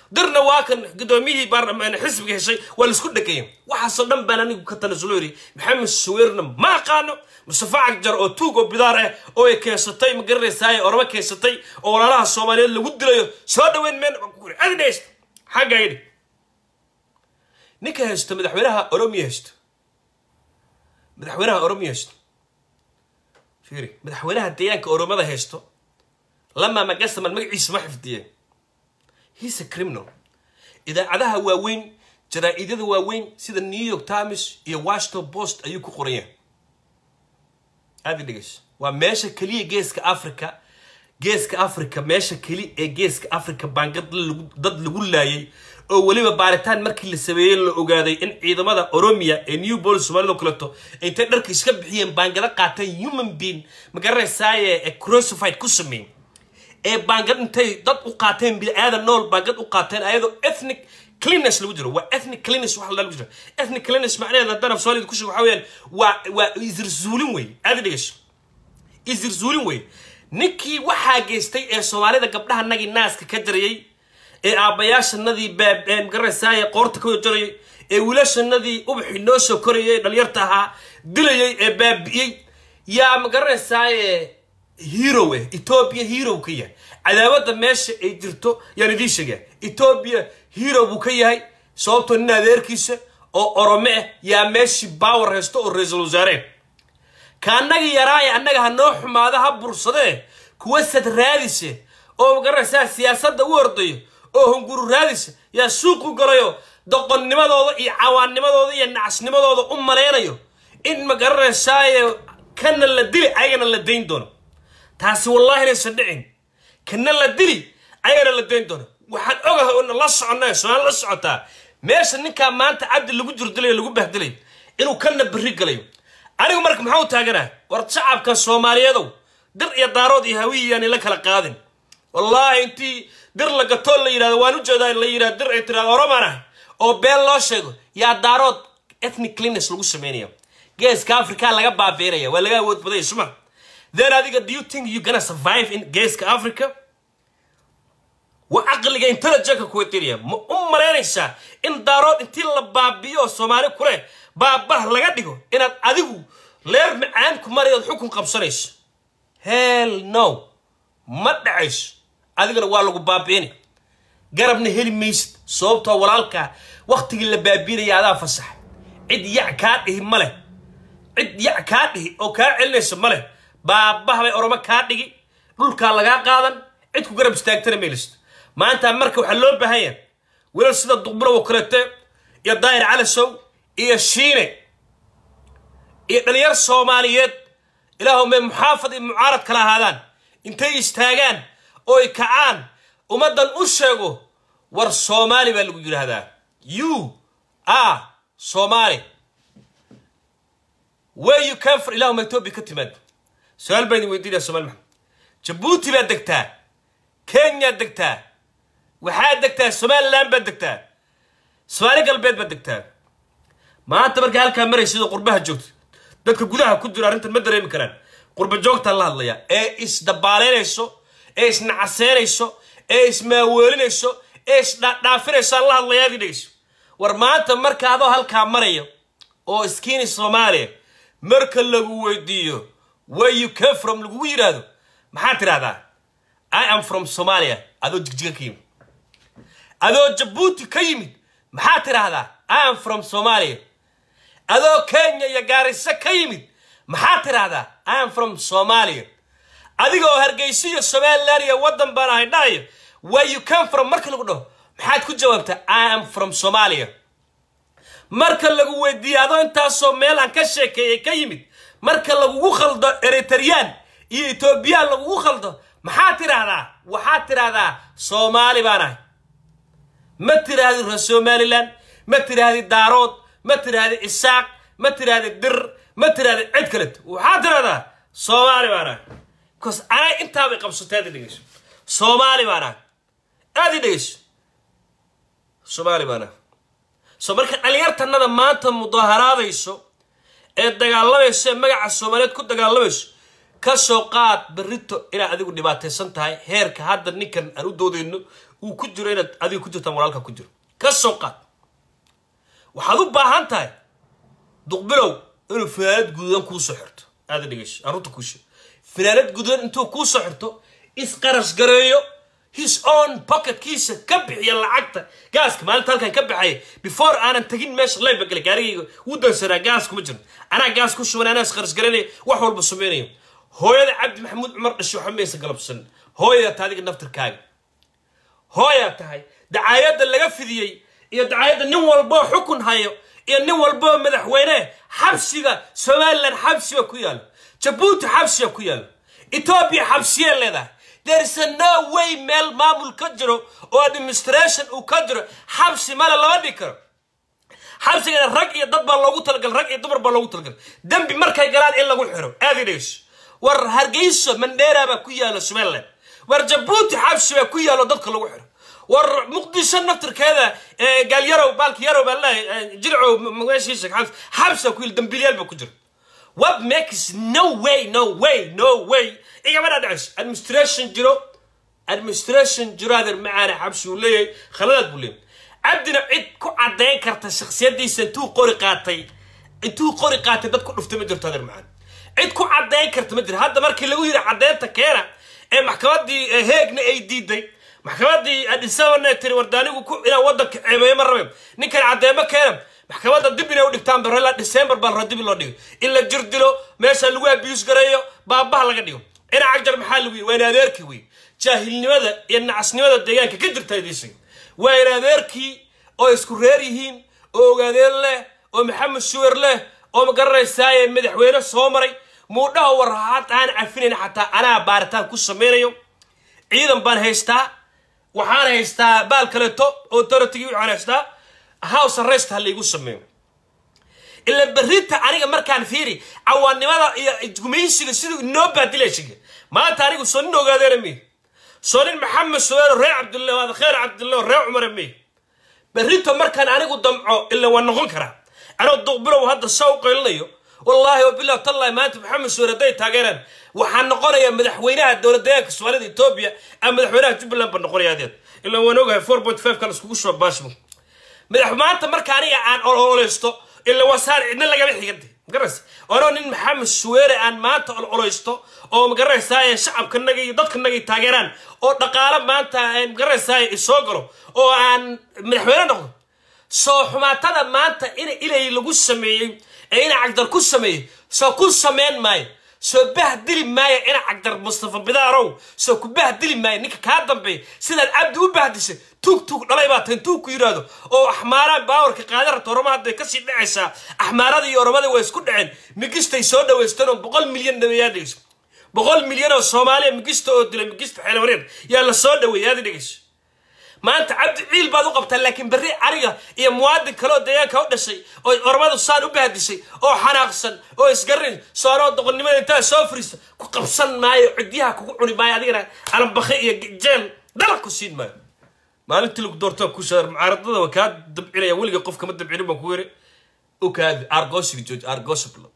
dirna waa kan gudoomiyihii baarlamaan xisbiga heshay waa laisku dhegaya waxaasoo dhan baan anigu ka tanasulo yidhi maxamed saweerna ma aqaano mustafa cagjar oo tuug oo bidaar ah oo ay keensatay ma garanaysaay orama keensatay oo walaalaha soomaaliyeed lagu dilayo soo dhaweyn meen adidhaysta xagga yidhi ninka haysto madaxweynaha oromiya haysto madaxweynaha oromiya haysto fiiri madaxweynaha deegaanka oromada haysto lama magasaman magaciisa ma xifdiyeen he's a criminal idaacadaha waaweyn jaraa-idyada waaweyn sida new york times iyo washington post ayuu ku qoran yahay aada dhegeyso waa meesha keliya geeska africa geeska africa meesha keli ee geeska africa baangad dad lagu laayay oo weliba baaritaan markii la sameeyey la ogaaday in ciidamada oromia ee new bolis soomaalida kaleeto intay dharka iska bixiyeen baangado qaateen human being magaranaysaye ee crucified ku sameeyey ee baangad intay dad u qaateen bini-aadan nool baangad u qaateen ayadoo ethnic cleanness lagu jiro waa ethnic cleanness waxa lagu jiro ethnic cleanness macnaheeda haddaan af soomaalida ku sheego waxa weeyaan waa waa isirzuulin wey aada dhegeyso isirzuulin wey ninkii waxaa geystay ee soomaalida gabdhaha nagii naaska ka jarayay ee aabbayaashanadii baab magaranaysaay qoorta ka jarayay ee wiilashanadii ubaxii noo soo korayay dhalinyarta ahaa dilayay ee baabi'iyey yaa magaranaysaay hero eh etoobiya hero ka yahay cadaawada meesha ay jirto yaan idiin sheegaa etoobiya hero buu ka yahay sababtoo nin adeerkiisa oo orome ah yaa meeshii power haysto oo ra-iisul wasaareen ka annagii yaraaye annaga ha noo xumaado ha bursadee kuwa sad raadise oo magaranaysaa siyaasadda u ordayo oo hunguru raadisa yaa suuqu galayo doqonnimadooda iyo cawaannimadooda iyo nacasnimadooda u malaynayo in magaranaysaay kana la dili ayagana la dayn doono taasi wallaahi inaysan dhicin kana la dili ayagana la dayn doono waxaan ogahay oona la soconnay somaali la socotaa meesha ninkaa maanta cabdi lagu jirdilayo lagu bahdilayo inuu kana berri galayo anigu marka maxaa u taaganaa war shacabka soomaaliyeedow dir iyo daarood iyo hawiyayaani la kala qaadin wallaahi intii dir la gatoo la yidhahdo waan u jeedaa la yidhahdo dir ay tirahdo oroman ah oo been loo sheego yaa daarood ethnic cleanness lagu sameynaya geeska africa laga baabeynaya waa laga awood badaya suma then adiga do you think you gonna survive in geeska africa waa caqliga intelligentka kuwatiraya ma u malaynaysaa in daarood intii la baabiyo oo soomaali kuleh baabah laga dhigo inaad adigu leer macaan ku marayood xukun qabsanayso hell no ma dhacayso adigana waa lagu baabiini garabna heli maysid sababtoo walaalkaa waktigii la baabiinaya adaa fasaxa cid yac kaa dhihi ma leh cid yac kaa dhihi oo kaa celinaysa ma leh baabaha bay oromo kaa dhigi dhulkaa lagaa qaadan cid ku garab istaagtana maylisto maanta marka waxaa loo baahan yahay wiilal sida duqbulow kaleete iyo daahir calasow iyo shiine iyo dhalinyar soomaaliyeed ilaahumay muxaafad iyo mucaarad kala ahaadaan intay istaagaan oo ay kacaan ummaddan u sheego war soomaali baa lagu yidhaahdaa you are soomaali where you came from ilahuma etoobiya ka timaad su-aal baan idin weydiinaya somaali maxamed jabuuti baad degtaa kenyaad degtaa waxaad degtaa somaliland baad degtaa soomaali galbeed baad degtaa maanta markaa halkaa maraysidoo qurbaha joogto dadka gudaha ku jiro arrintan ma dareemi karaan qurba joogtaan la hadlayaa ee isdabaaleynayso ee isnacaseynayso ee ismaaweelinayso ee isdhaadhaafinayso aan la hadlayaadi dhegeyso war maanta marka adoo halkaa maraya oo iskiini soomaaliya marka lagu weydiiyo where you came from lagugu yidhaahdo maxaad tidhahdaa i am from somalia adoo jigjiga ka yimid adoo jabuuti ka yimid maxaad tidhaahdaa i am from somalia adoo kenya iyo gaariso ka yimid maxaad tidhaahdaa i am from somalia adiga oo hargeysa iyo somaliland iyo waddan baan ahay dhahayo where you came from marka lagu dhaho maxaad ku jawaabtaa i am from somalia marka lagu weydiiyo adoo intaasoo meel aan ka sheekeeyay ka yimid marka lagugu khaldo eritreyaan iyo etoobiyaan lagugu khaldo maxaad tidhaahdaa waxaad tidhaahdaa soomaali baan ahay ma tidhaahdi reer somaliland ma tidhaahdi daarood ma tidhaahdi isaaq ma tidhaahdi dir ma tidhaahdi cid kaleto waxaad tidhahdaa soomaali baan ahay bcause anay intaabay qabsatay aad i dhegeyso soomaali baan ahay aad i dhegeyso soomaali baan ahay so marka dhalinyartanada maanta mudaharaadayso ee dagaalamayso ee magaca soomaaliyeed ku dagaalamayso ka soo qaad berrito inaad adigu dhibaataysan tahay heerka hadda ninkan aan u doodayno uu ku jiro inaad adigu ku jirtaan walaalka ku jiro ka soo qaad waxaad u baahan tahay duqbilow inuu finaanad gududan kuu soo xirto aada dhegeyso arunta kuu sheeg finaanad gududan intuu kuu soo xirto isqarash gareeyo his own pocketkiisa ka bixiya lacagta gaaska maalinta halkan ka baxaya before aanan tagin meesha layba gale gaarigayga wuu dansanaa gaas kuma jiro anaa gaas ku shuban anaa isqarash garanaya wax walba samaynayo hooyada cabdi maxamuud cumar dhashay waxa maysa galabsan hooyada ta adiga naftirkaaga hooyaa tahay dacaayadda laga fidiyey iyo dacaayadda nin walboo xukun hayo iyo nin walboo madaxweyne xabsiga somalilan xabsiga ku yaalo jabuuti xabsiga ku yaalo etoobiya xabsiyee leedahay there's a no way meel maamul ka jiro oo administration uu ka jiro xabsi male lama dhigi karo xabsigana rag iyo dad baa loogu talagal rag iyo dumar baa loogu talagal dembi markay galaan in lagu xiro aada dhegeyso war hargeyso mandheera baa ku yaalo somaliland war jabuuti xabsi baa ku yaalo dadka lagu xiro war muqdisho naftirkeeda gaalyarow baalki yarow baa leeyahay jilcow meeshiisa xabs xabsa ku yil dambiilyaal baa ku jira what makes no way no way no way igama dhadhacayso administration jiro administration jiro adeer macaana xabsi uu leeyahay khaladaad buu leeyahay cabdina cid ku caddayn karta shaksiyadiisa intuu qori qaatay intuu qori qaatay dad ku dhuftay ma jirto adeer macaan cid ku caddayn karta ma jiro hadda markii lagu yiri caddaynta keena ee maxkamadii heegna ay diiday maxkamadii adisabana tiri wardaanigu ku inaan wadanka ceebeeyo ma rabeen ninkan caddeemo keena maxkamadda dib inay u dhigtaan barela december baa la dib loo dhigo in la jir dilo meesha lagu abiyus gareeyo baabaha laga dhigo ina cagjar maxaa lagu yiri waa in adeerkii wey jaahilnimada iyo nacasnimada deegaanka ka jirta idiisig waa in adeerkii oo isku reer yihiin oo ogaadeen leh oo maxamed suwer leh oo magaranaysaay madaxweyne soo maray muudhaha war haad aan cafinayn xataa anaa baaritaan ku samaynayo ciidan baan haystaa waxaan haystaa baal kaleeto authority waxaan haystaa house arrest ha laygu sameeyo ila berrinta aniga markaan fiiri cawaannimada iyo gumaysiga siduu inoo baadilaysiga maanta anigu soo nin ogaadeena miy soo nin maxamed suweero reer cabdillah waada kheer cabdillah reer cumara miy berrinta markaan anigu damco ila waa noqon karaa anoo duqbilow hadda saa u qaylinayo wallaahi wabilah tallahi maanta maxamed suweer hadday taageeraan waxaa noqonaya madaxweynaha dowlad deegaanka soomaalida etoobiya ama madaxweynaha jubbaland baa noqonaya adeed ilaa waan ogahay four point five kan iskugu soo baashmo madax maanta marka aniga aan ololeysto ila wasaar cidna lagama xiganta magaraysa anoo nin maxamed suweere aan maanta ololeysto oo magaraysaay shacabkanaga iyo dadkanaga taageeraan oo dhaqaalo maanta magaraysaay isoo galo oo aan madaxweyne noqdo soo xumaatada maanta in ilay lagu sameeyey ee ina cagdar ku sameeyey soo ku sameyn maayo soo bahdili maayo ina cagdar mustafa bidaarow soo ku bahdili maayo ninka kaa dambeeya sidaad cabdi u bahdishay tuug tuug dhalay baa tahay tuug ku yidhaahdo oo axmaaraan baawarka qaada rabta oroma hadday kasii dhacaysaa axmaaradii iyo oromadii way isku dhaceen migistay soo dhaweysteen oo boqol milyan dhaweeyaa dhegeyso boqol milyan oo soomaaliya migista oo dilay migista xeelwareed yaa la soo dhaweeyay aad dhegeyso maanta cabdi ciil baad u qabtaa laakiin berri aniga iyo muwaadin kale oo deegaanka u dhashay oo ormadu saan u bahdishay oo xanaaqsan oo isgarin soonoo doqonnimada intaa soo fariista ku qabsan maayo cidyaha kugu cuni maayo adigana alambakhe iyo jeel dalaq ku siin maayo maalintii lagu doortaa ku shaar mucaaradada waa kaa dabcinaya weliga qof kama dabcinin baan ku yiri okaadi argosiga jooji argosabla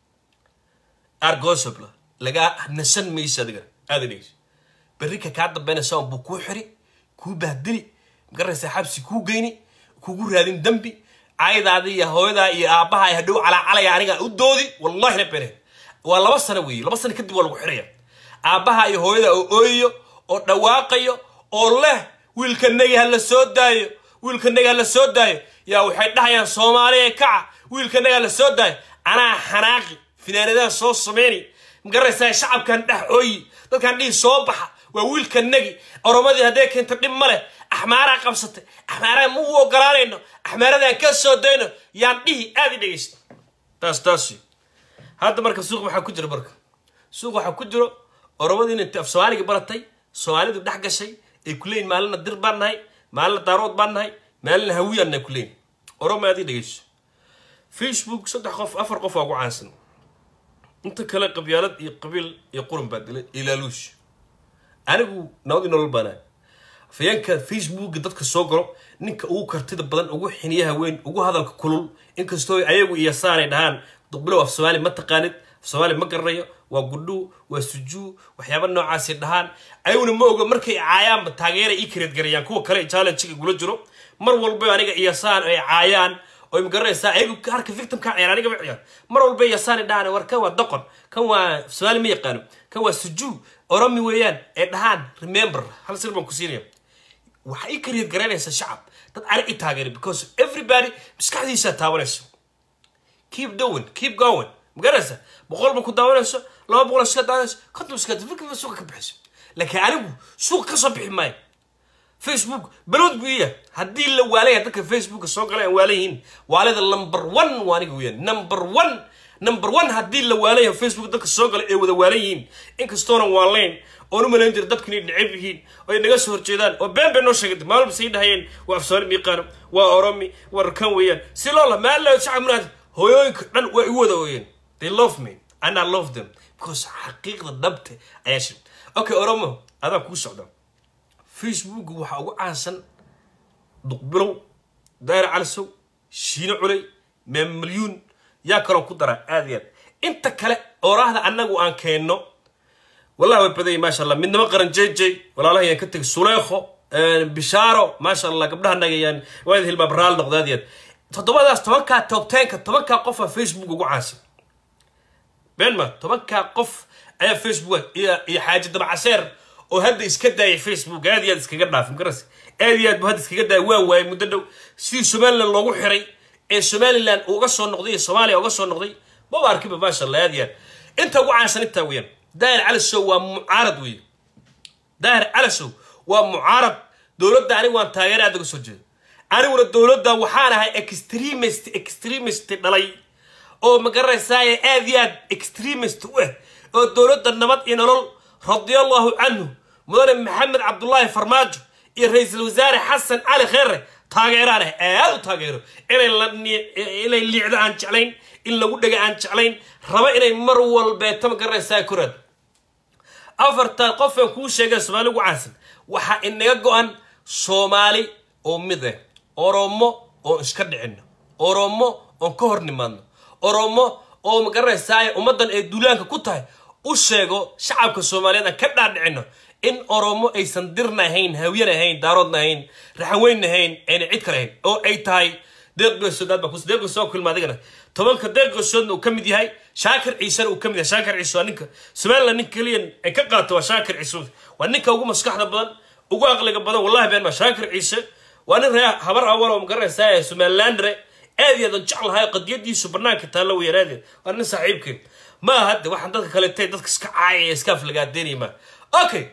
argosabla lagaa nasan maysa adigana aada dhegeysa berri ka kaa dambeynaysa buu kuu xiri kuu bahdili magaraysa xabsi kuu geyni kugu raadin dembi caydaada iyo hooyadaa iyo aabbaha ay hadhow calaacalaya aniga u doodi wallahi na bene waa laba sano weeye laba sano kadib waa lagu xiraya aabbaha iyo hooyada oo ooyayo oo dhawaaqayo oo leh wiilkanagi ha la soo daayo wiilkanagi ha la soo daayo yaa waxay dhahayaan soomaaliya kaca wiilkanagi ha la soo daayo anaa xanaaqi finaanadaha soo sameyni magaraysaa shacabkan dhex ooyi dadkan dhihi soo baxa waa wiilkanagi oromadii hadday keento dhib ma leh axmaaraa qabsatay axmaaraa ma u ogolaanayno axmaaradaan ka soo dayno yaan dhihi aada i dhegeysta taas taas hadda marka suuq waxaa ku jira marka suuq waxaa ku jiro oromadii inay af soomaaliga baratay soomaalidu dhex gashay ay ku leeyihin maalina dir baan nahay maalina daarood baan nahay maalina hawiyaan nahay ku leeyihin oroma aad i dhegeyso facebook saddex qof afar qof waa ugu caansan inta kale qabyaalad iyo qabiil iyo qurun baa dilay ilaaluush anigu nabadii nolol baanaa afayeenka facebooka dadka soo galo ninka ugu kartida badan ugu xiniyaha weyn ugu hadalka kulul inkastoo ayagu iyo saanay dhahaan duqbilow af soomaali ma taqaanid af soomaali ma garanayo waa gudhu waa sujuu waxyaaba noocaasi dhahaan ayaguna ma oga markay caayaanba taageera ii kareedgarayaan kuwa kale challenge-ga igula jiro mar walba aniga iyasaan ay caayaan oo magaranaysaa ayagu harka victimka ciyaar aniga ma ciyaar mar walba iyasaan dhahaan war kan waa doqon kan waa soomaali ma yaqaano kan waa sujuu oromi weeyaan ee dhahaan remember hal sir baan ku siinaya waxaa ii kareed garanaysa shacab dad anig i taageera because everybody maskaxdiisaa taabanayso keep doing keep going magaranaysa boqol ba ku daawanayso laba boqol iska daawanayso konton iska fikirka suuqa ka bixiso laakiin anigu suuqa ka soo bixi maayo facebook balowd buu iya haddii la waalaya dadka facebooka soo galay aan waala yihiin waalida number one waa aniga weeyaan number one number one haddii la waalaya facebook dadka soo galay ee wada waalan yihiin inkastoonan waalayn oon u malayn jira dadkan inay necab yihiin oo ay naga soo horjeedaan oo been bay noo sheegay maalba say dhahayeen waa afsooni miiqaano waa oromi waa rakan weeyaan si loola maala shacab munaad hooyooyinka dhan waa igu wada ooyeen they love me and I love them because xaqiiqda dhabte ayaa shir okay oromo adaa kuu socda facebook waxaa ugu caansan duqbilow daayir calisow shiino culey meemalyuun yaa kaloo ku dara aad iyo aad inta kale oraahda annagu aan keenno wallahi way badanyay maasha allah midnimo qaran jj walaalaha yaan ka tegay suleekho bishaaro maasha allah gabdhaha nagayaan waad hilbaa baraal noqda aad iyo aad toddobadaas tobankaa toobteenka tobankaa qofa facebook ugu caansan beenma tobankaa qof ayaa facebook iyo iyo xaaji dabacaseer oo hadda iska daayay facebook aad iyo aad iskaga dhaafin garas aad iyo aad bu hadda iskaga daayay waa waayay muddo dhow sidii somaliland loogu xiray ee somaliland uga soo noqday iyo soomaaliya uga soo noqday maba arkiba maasha allah aad iyo aad inta ugu caansan intaa weeyaan daahir calisow waa mucaarad weeye daahir calisow waa mucaarad dowladda anigu waan taageera aad uga soo jeedo aniguna dowladda waxaan ahay extremist extremist dhalay oo magaranaysaay aad iyo aad extremist u ah oo dowladda nabad iyo nolol radiallahu canhu mudane maxamed cabdullaahi farmaajo iyo ra-iisul wasaare xasan cali kheere taageeraan ah aad u taageero inay liicdo aan jeclayn in lagu dhega aan jeclayn raba inay mar walbeeto magaranaysaa koraad afartan qofaan kuu sheegay soomaali ugu caansan waxaa inaga go-an soomaali oo mid ah oromo oon iska dhicino oromo oon ka hor nimaadno oromo oo magaranaysaa ummaddan ay duulaanka ku tahay u sheego shacabka soomaaliyeed aan ka dhaadhicino in oromo aysan dirna ahayn hawyan ahayn daaroodna ahayn raxaweynna ahayn ayna cid kale ahayn oo ay tahay deeq geesood aad baa kus deeq geesood kulma adigana tobanka deeq geesoodna uu ka mid yahay shaakir ciisena uu ka mid yahay shaakir ciise waa ninka somaliland ninka keliya ay ka qaato waa shaakir ciise waa ninka ugu maskaxda badan ugu aqliga badan wallahi been ma shaakir ciise waa nin ree habar awal oo magaranaysaa somalilandre aad iyo aad jeclahay qadiyadiisu banaanka taalla weeyaan waa nin saaxiibkeen ma aha de waxaan dadka kaleetay dadka iska caayaya iska aflagaadeynaya ma okay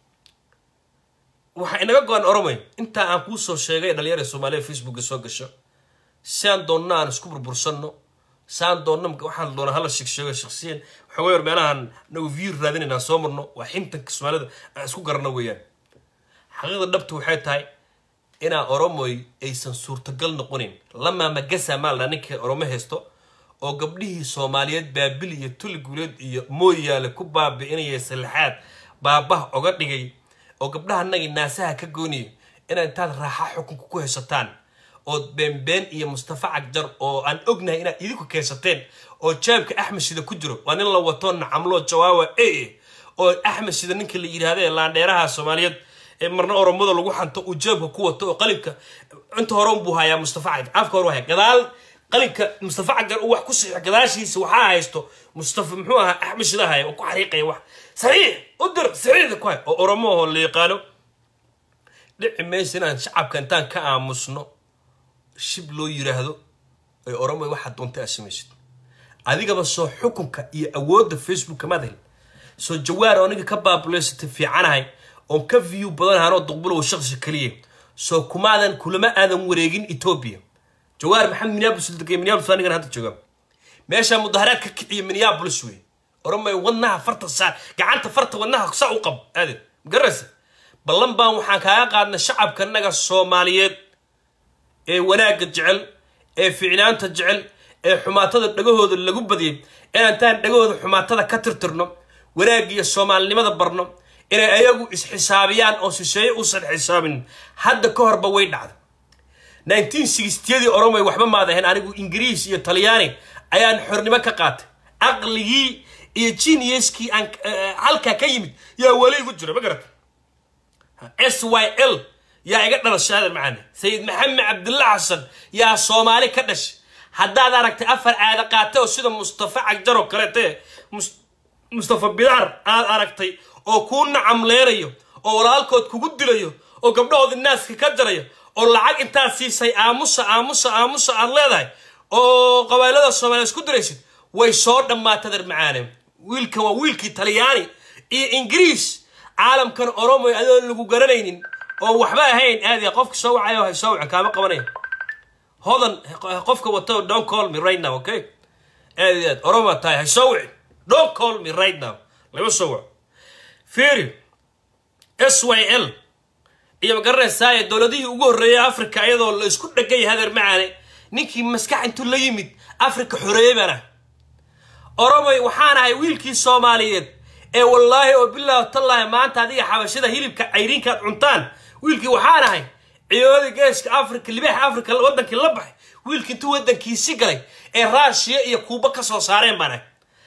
waxaa inaga go-an oromay intaa aan kuu soo sheegay dhalinyara soomaaliya facebooka soo gasho si aan doonna aan isku burbursanno si aan doonna waxaan doona hala sheegsheego shaksiyan waxooga yar meelahan nagu view raadinaynaan soo marno waa xintanka soomaalida aan isku garanno weeyaan xaqiiqda dhabta waxay tahay inaa oromoy aysan suurtagal noqonin lamaa magasa maalna ninka oromo haysto oo gabdhihii soomaaliyeed baabil iyo tuli guuleed iyo mooyaale ku baabi'inaya salixaad baabaha oga dhigay oo gabdhahanagii naasaha ka gooniya inaad intaad raaxa xukunka ku haysataan ood beenbeen iyo mustafa cagjar oo aan ognahay inaad idinku keensateen oo jaabka axmed shida ku jiro waa nin la wato nacamlo jawaawa e oo axmed shida ninka la yidhaahda ee laandheeraha soomaaliyeed ee marna oromada lagu xanto uu jaabka ku wato oo qalinka inta hore unbuu hayaa mustafa cagjar afka hore haya gadaal qalinka mustafa cagjar uu wax ku saxiix gadaashiisa waxaa haysto mustafa muxuu ahaa axmed shida haya oo ku xariiqaya wax saxiix u dir saxiixda ku hay oo oromo oo la yaqaano dhici maysa inaan shacabka intaan ka aamusno shib loo yiraahdo ay oromo waxaad doontay aad samaysid adigaba soo xukunka iyo awoodda facebooka maad helin soo jawaar oo aniga ka baabuleysatay fiicanahay oon ka view badanahan oo duqbulow shaqsi keliya soo kumaadan kulama aadan wareegin etoobiya jawaar maxamed minneapolis degay minneapolis anigan hadda jooga meeshaa mudaharaad ka kiciya minneapolis wey oromay wadnaha farta saar gacanta farta wadnaha saa u qab aadin magaraysa ballan baan waxaan kaaga qaadnay shacabkanaga soomaaliyeed ee wanaagga jecel ee ficnaanta jecel ee xumaatada dhagahooda lagu badiyay inaantaan dhagahooda xumaatada ka tirtirno wanaaggiiyo soomaalinimada barno inay ayagu isxisaabiyaan oo shisheeye uusan xisaabin hadda ka horba way dhacda nineteen sixtyadii oromay waxba maad ahayn anigu ingiriis iyo talyaani ayaan xornimo ka qaatay aqligii iyo geniuskii aan halkaa ka yimid yaa weli igu jira ma garata s y l yaa iga dhalashay hadal macaane sayid maxamed cabdulla xasan yaa soomaali ka dhashay haddaad aragtay afar aada qaata oo sida mustafa cagjar oo kaleete mustafa bidaar aad aragtay oo kuu nacamleynayo oo walaalkood kugu dilayo oo gabdhahoodii naaska ka jarayo oo lacag intaad siisay aamusa aamusa aamusa aad leedahay oo qabailada soomaaliya isku diraysid way soo dhammaatay dar macaane wiilkan waa wiilkii talyaani iyo ingiriis caalamkan oromoy adoon lagu garanaynin oo waxba ahayn aadiya qofka soo wacayo hay soo wacan kaama qabanaya hodan qofka wato don't call me right now okay aad iyo aad oroma tahay hay soo wicin don't call me right now lama soo waco fiiri s y l iyo magaranaysaa dowladihii ugu horreeyay africa iyadoo la isku dhegay hadeer macaane ninkii maskax intuu la yimid africa xoreeyey baan ah oromoy waxaan ahay wiilkii soomaaliyeed ee wallaahi oo bilaahi tallaahi maanta adiga xabashada hilibka cayriinkaad cuntaan wiilkii waxaan ahay ciyoodii geeska africa libaaxa africa waddankii la baxay wiilkii intuu waddankiisi galay ee raashiya iyo kuuba ka soo saareen baan ahay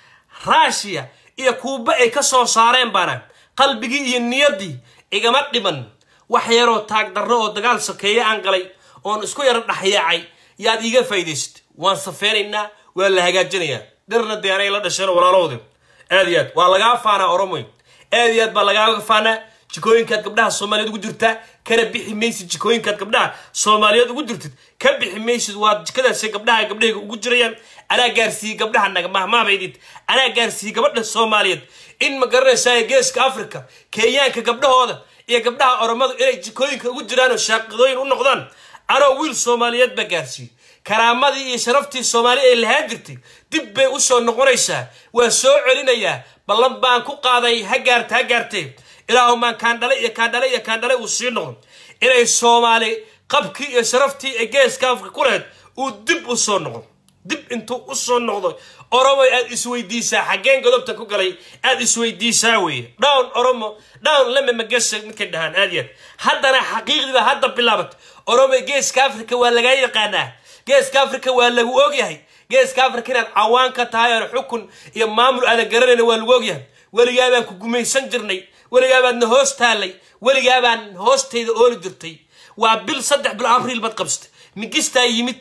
raashiya iyo kuuba ay ka soo saareen baan ahay qalbigii iyo niyaddii igama dhiban wax yaroo taag darro oo dagaal sokeeye aan galay oon isku yaro dhexyaacay yaad iiga faa'idaysat waan safeynaynaa waa la hagaajinayaa dhirna dee anay la dhasheen walaalahooda aad iyo aad waa lagaa faanaa oromoy aad iyo aad baa lagaaga faanaa jikooyinkaad gabdhaha soomaaliyeed ugu jirtaa kana bixi maysid jikooyinkaad gabdhaha soomaaliyeed ugu jirtid ka bixi maysid waa jikadaasi gabdhaha gabdhahayga ugu jirayaan anaa gaarsiiyey gabdhaha naga mahmaabaydid anaa gaarsiiyey gabadha soomaaliyeed in ma garanaysaa geeska africa kenyaanka gabdhahooda iyo gabdhaha oromadu inay jikooyinka ugu jiraan oo shaaqidooyin u noqdaan anoo wiil soomaaliyeed baa gaarsiiyey karaamadii iyo sharaftii soomaali ay lahaan jirtay dib bay u soo noqonaysaa waa soo celinayaa ballan baan ku qaaday ha gaarta ha gaartee ilaahumaan kaandhale iyo kaandhale iyo kaandhale uu sii noqdo inay soomaali qabkii iyo sharaftii ee geeska afrika ku lahayd uu dib u soo noqdo dib intuu u soo noqdo oromoy aad isweydiisaa xaggeen godobta ku galay aad isweydiisaa weeye down oromo down lama magasa midkay dhahaan aad yaad haddana xaqiiqdiiba hadda bilaabat oromoy geeska africa waa lagaa yaqaanaa geeska africa waa lagu ogyahay geeska africa inaad cawaan ka tahay oon xukun iyo maamul aadan garanayna waa lagu ogyahay weligaabaan ku gumaysan jirnay weligaabaadna hoos taallay weligaabaan hoostayda ooli jirtay waa bil saddex bil abriil baad qabsatay migistaa yimid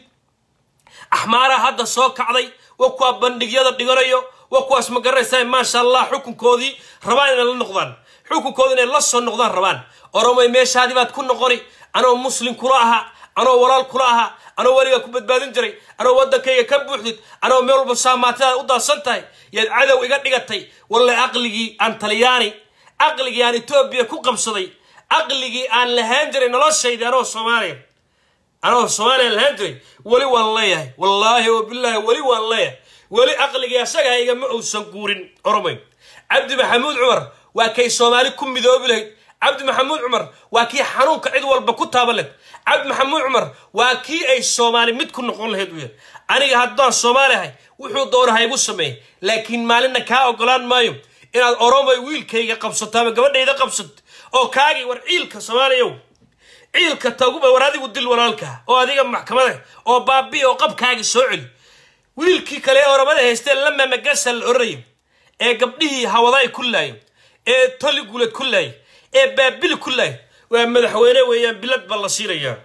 axmaaraa hadda soo kacday waa kuwaa bandhigyada dhiganayo waa kuwaas ma garanaysaa maasha allah xukunkoodii rabaan inay la noqdaan xukunkooda inay la soo noqdaan rabaan oromay meeshaadii baad ku noqoni anoo muslim kula ahaa anoo walaal kula ahaa anoo weligaa ku badbaadin jiray anoo waddankayga ka buuxdid anoo meel walba saamaatadaad u daadsan tahay yaad cadow iga dhigatay walle aqligii aan talyaani aqligii aan etoobiya ku qabsaday aqligii aan lahaan jiray noloshaydi anoo soomaaliya anoo soomaaliya lahaan jiray weli waan leeyahay wallaahi oo bilaahi weli waan leeyahay weli aqligii asaga igama uusan guurin oromay cabdi maxamuud cumar waa kay soomaali ku midoobi lahayd cabdi maxamuud cumar waa kii xanuunka cid walba ku taaban lahayd cabdi maxamuud cumar waa kii ay soomaali mid ku noqon lahayd u yahay aniga haddaan soomaali ahay wuxuu doona ha igu sameeyay laakiin maalinna kaa ogolaan maayo inaad oromay wiilkayga qabsato ama gabadhayda qabsato oo kaagii war ciilka soomaaliyow ciilka taguba war adigu dil walaalka oo adiga maxkamada oo baabi oo qabkaagii soo celi wiilkii kale ee oromada haystee lama magasa la oranayo ee gabdhihii hawadaay ku laaya ee toliguled ku laaya ee baabili ku laaya waa madaxweyne weeyaan bilad baa la siinayaa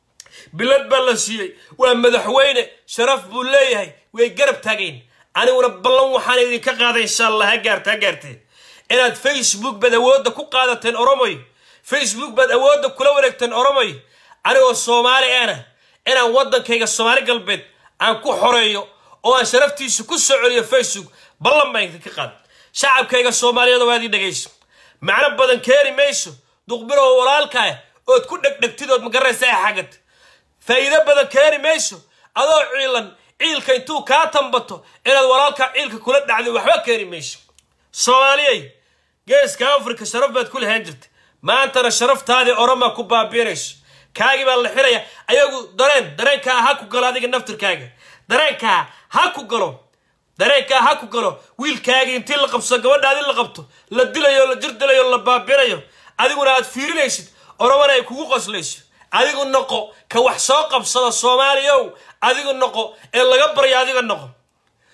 bilad baa la siiyey waa madaxweyne sharaf buu leeyahay way garab taagayn aniguna ballan waxaan idinka qaaday insha allah ha gaarta ha gaartee inaad facebook baad awoodda ku qaadateen oromoy facebook baad awoodda kula wareegteen oromoy anigoo soomaali ana inaan waddankayga soomaali galbeed aan ku xoreeyo oo aan sharaftiisa ku soo celiyo facebook ballan baan idinka qaada shacabkayga soomaaliyeed waad ii dhegayso macno badan keeni mayso duqbilow walaalkaa ood ku dhegdhegtid ood magaraysa ee xagad faa'iido badan keeni mayso adoo ciilan ciilka intuu kaa tambato inaad walaalkaa ciilka kula dhacday waxba keeni mayso soomaaliyey geeska afrika sharaf baad ku lahaan jirta maantana sharaftaadii oromaa ku baabiinayso kaagii baa la xiraya ayagu dareen dareenkaa ha ku galo adiga naftirkaaga dareenkaa ha ku galo dareenkaa ha ku galo wiilkaagii intii la qabsado gabadhaadii la qabto la dilayo la jir dilayo la baabinayo adiguna aad fiirinaysid oromana ay kugu qoslayso adigu noqo ka wax soo qabsada soomaaliyow adigu noqo ee laga baryo adiga noqo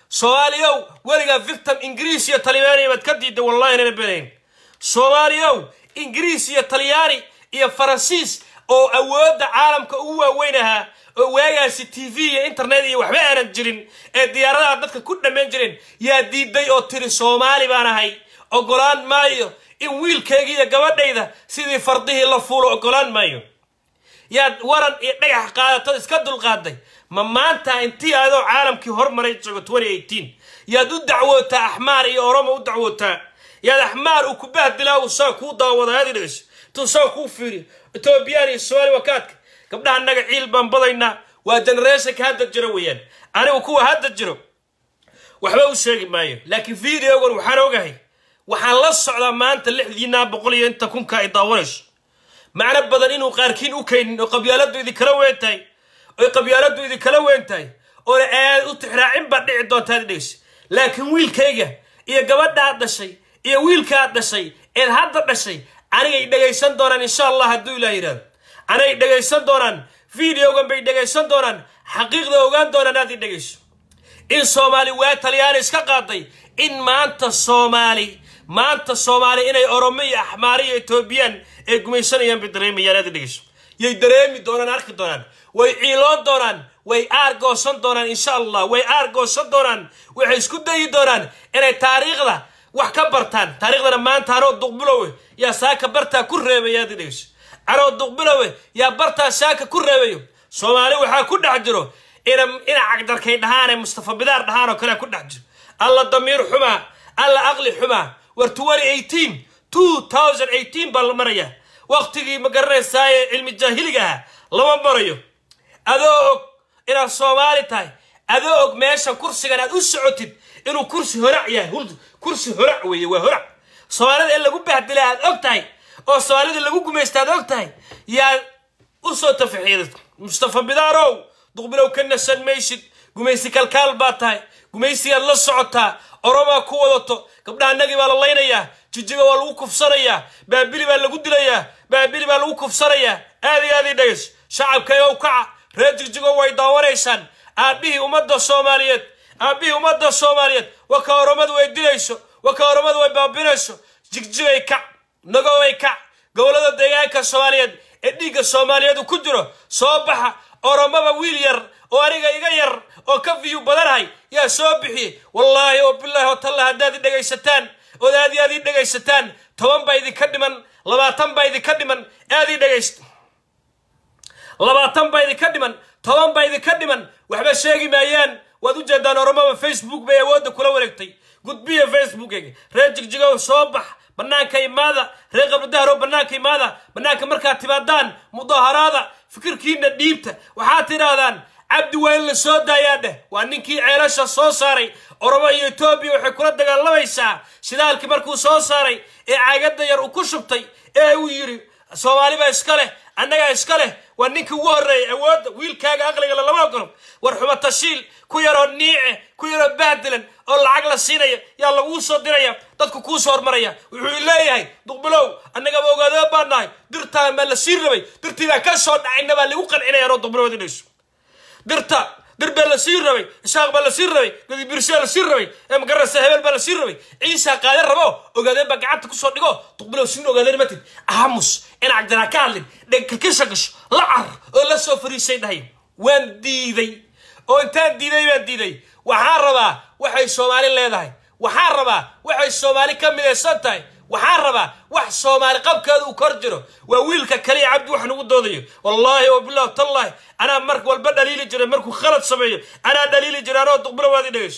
soomaaliyow weligaa victim ingiriis iyo talyaani baad ka diidda wallahi inana benayn soomaaliyow ingiriis iyo talyaani iyo faransiis oo awoodda caalamka ugu waaweyn ahaa oo waagaasi t v iyo internet iyo waxba aanan jirin ee diyaaradaha dadka ku dhammayn jireen yaa diiday oo tiri soomaali baan ahay ogolaan maayo in wiilkayga iyo gabadhayda sidii fardihii la fuulo ogolaan maayo yaad waran iyo dhagax qaadatad iska dulqaaday ma maanta intii adoo caalamkii hormaray joogo yaad u dacwootaa axmaar iyo oromo u dacwootaa yaad axmaar uu ku bahdilaa uu saa kuu daawada aad dhegeyso intuu saa kuu fiiriyo etoobiyaan iyo somaali wakaadka gabdhaha naga ciil baan badaynaa waa generationka hadda jiro weeyaan anigu kuwa hadda jiro waxba u sheegi maayo laakiin videogan waxaan ogahay waxaan la socdaa maanta lixdiinaa boqol iyo inta kunka ay daawanayso macno badan inuu qaarkiin u kaynin oo qabyaaladdu idinkala weyn tahay oy qabyaaladdu idinkala weyn tahay oona aad u tixraacin baad dhici doontaad dhegeysa laakiin wiilkayga iyo gabadhaad dhashay iyo wiilkaad dhashay eed hadda dhashay anigay dhegaysan doonaan insha allah hadduu ilaah yidhahdo anay dhegaysan doonaan videogan bay dhegaysan doonaan xaqiiqda ogaan doonaan aad i dhegayso in soomaali waa talyaani iska qaaday in maanta soomaali maanta soomaali inay oromo iyo axmaari iyo etoobiyaan ay gumaysanayaan bay dareemayaan aad i dhegayso yay dareemi doonaan arki doonaan way ciiloon doonaan way aargoosan doonaan insha allah way aargoosan doonaan waxay isku dayi doonaan inay taariikhda wax ka bartaan taariikhdana maanta anoo duqbilowe yaa saaka bartaa ku reebaya aad i dhegayso anoo duqbilowe yaa bartaa saaka ku reebayo soomaali waxaa ku dhex jiro ina ina cagdarkay dhahaane mustafa bidaar dhahaan oo kalea ku dhex jiro alla damiir xumaa alla aqli xumaa war baa la maraya waqtigii ma garanaysaaye cilmi jaahiliga ahaa lama marayo adoo og inaad soomaali tahay adoo og meeshan kursigan aad u socotid inuu kursi horac yahay kursi horac weeye waa horac soomaalida in lagu bahdila aad og tahay oo soomaalida lagu gumaysta aad og tahay yaa u soo tafaxiiday mustafa bidaarow duqbilow ka nasan maysid gumaysi kalkaal baa tahay gumaysigaad la socotaa oromaa ku wadato gabdhaha nagii baa la laynayaa jijiga waa lagu kufsanayaa baabili baa lagu dilayaa baabili baa lagu kufsanayaa aad iyo aad ii dhegayso shacabkayow kaca reer jigjigo way daawanaysaan aabbihii ummadda soomaaliyeed aabbihii ummadda soomaaliyeed waa ka oromadu ay dilayso waa ka oromadu ay baabinayso jigjigay kac nagoway kac gobollada deegaanka soomaaliyeed ee dhiigga soomaaliyeed uu ku jiro soo baxa oromaba wiil yar oo aniga iga yar oo ka viyu badanahay yaa soo bixiyey wallaahi oo bilaahi oo talla haddaad i dhegaysataan ood aad iyo aad ii dhegaysataan toban baa idinka dhiman labaatan baa idinka dhiman aad ii dhegaysta labaatan baa idinka dhiman toban baa idinka dhiman waxba sheegi maayaan waad u jeedaan oromaba facebook bay awoodda kula wareegtay gudbiya facebookeyga reer jigjigow soo bax bannaanka imaada reer qabridahrow bannaanka imaada bannaanka markaad timaadaan mudaharaada fikirkiina dhiibta waxaad tidhaahdaan cabdi waa in la soo daayaa dheh waa ninkii ceelasha soo saaray oromo iyo etoobiya waxay kula dagaalamaysaa shidaalkii markuu soo saaray ee caagadda yar uu ku shubtay ee uu yidhi soomaali baa iska leh annagaa iska leh waa ninkii ugu horreeyay awoodda wiilkaaga aqliga lama ogolo war xumo tashiil ku yaroo niice ku yaroo bahdilan oo lacag la siinaya yaa laguu soo diraya dadku kuu soo hormaraya wuxuu leeyahay duqbilow annagaba ogaadaba baan nahay dirtaa maa la sii rabay dirtii baan ka soo dhacayna baa lagu qancinaya anoo duqbilow dinayso dirta dir baa la sii rabay ishaaq baa la sii rabay gadibirshaa la sii rabay ee magarasa hebel baa la sii rabay ciisaa qaade rabo ogaadeen baa gacanta kusoo dhigo duqbilow siin ogaadeen matid aamus in cagdanaa ka hadlin dhegkakisha gasho la car oo la soo fariisay dhahay waan diiday oo intaan diiday baan diiday waxaan rabaa waxay soomaali leedahay waxaan rabaa waxay soomaali ka midaysan tahay waxaan rabaa wax soomaali qabkeeda uu kor jiro waa wiilka kaliya cabdi wax nagu doodayo wallaahi wa bilah tallahi anaa mar walba dhaliili jiray markuu khalad sameeyo anaa dhaliili jiray anoo duqbilo waad i dhegayso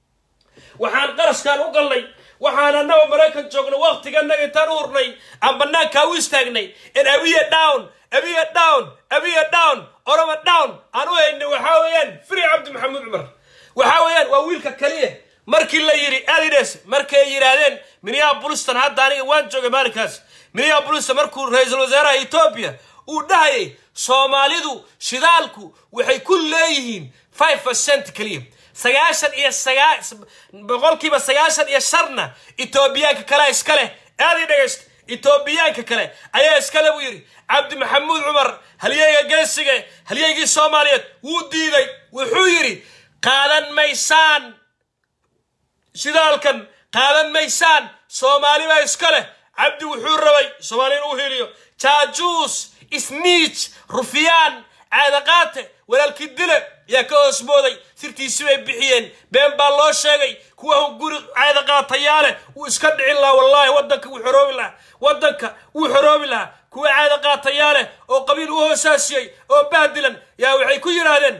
waxaan qaraskaan u galnay waxaan annaga maraykan joogno waqtiganaga intaan u hurnay aan bannaankaa u istaagnay in abiya down abiya down abiya down oroma down aan u haynay waxaa weeyaan firi cabdi maxamuud cumar waxaa weeyaan waa wiilka kaliya markii la yidhi adides markay yidhaahdeen minneabolistan hadda aniga waan joogay maalinkaas minneabolistan markuu ra-iisul wasaaraha etoobiya uu dhahayay soomaalidu shidaalku waxay ku leeyihiin five percent keliya sagaashan iyo sagaa boqolkiiba sagaashan iyo sharna etoobiyaanka kalea iska leh aad ii dhegaysta etoobiyaanka kale ayaa iskale buu yidhi cabdi maxamuud cumar halyeyga geesige halyeygii soomaaliyeed wuu diiday wuxuu yidhi qaadan maysaan shidaalkan qaadan maysaan soomaali baa iska leh cabdi wuxuu rabay soomaali inuu heliyo jaajuus isniij rufyaan caadaqaate walaalkii dile yaa ka hoos mooday sirtiisi bay bixiyeen been baa loo sheegay kuwa guri caadaqaatayaa leh wuu iska dhicin lahaa wallaahi waddanka wuu xoroobi lahaa waddanka wuu xoroobi lahaa kuwa caadaqaatayaa leh oo qabiil u hoosaasiyey oo bahdilan yaa waxay ku yidhaahdeen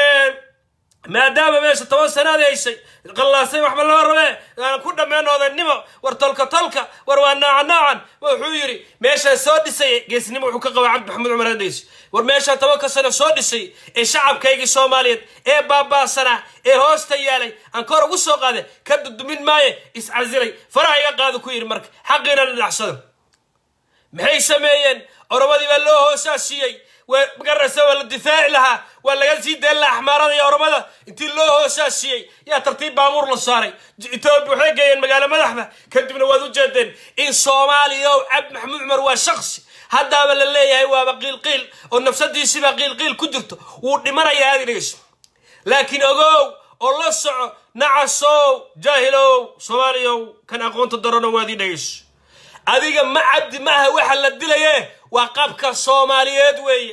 maadaama meesha toban sanaad haysay qallaasay waxba lama rabee aan ku dhammeen odaynimo war tolka tolka war waa nooca noocan wuxuu yidhi meeshaa soo dhisay geesnimo wuxuu ka qabaa cabdi maxamuud cumar hadhays war meeshaa tobanka sano soo dhisay ee shacabkaygii soomaaliyeed ee baabaasanaa ee hoosta yaalay aan kor ugu soo qaaday ka dudumin maaye iscasilay faraha iga qaadu ku yidhi marka xaqiina la dhacsado maxay sameeyeen oromadii baa loo hoosaasiyey magaraysa waa la difaaci lahaa waa laga sii dayn lahaa axmaarada iyo oromada intii loo hoosaasiyey yaa tartiib baabuur la saaray etoobiya waxay geeyeen magaalo madaxda kadibna waad u jeedeen in soomaaliya o cabdi maxamuud cumar waa shaksi haddaaba la leeyahay waaba qiilqiil oo nafsadiisiibaa qiilqiil ku jirto wuu dhimanayaa aad dhegeyso laakiin ogow oo la soco nacasow jaahilow soomaaliyow kan aqoonta darano waadii dhegeyso adiga ma cabdi maaha waxa la dilaye waa qabka soomaaliyeed weeye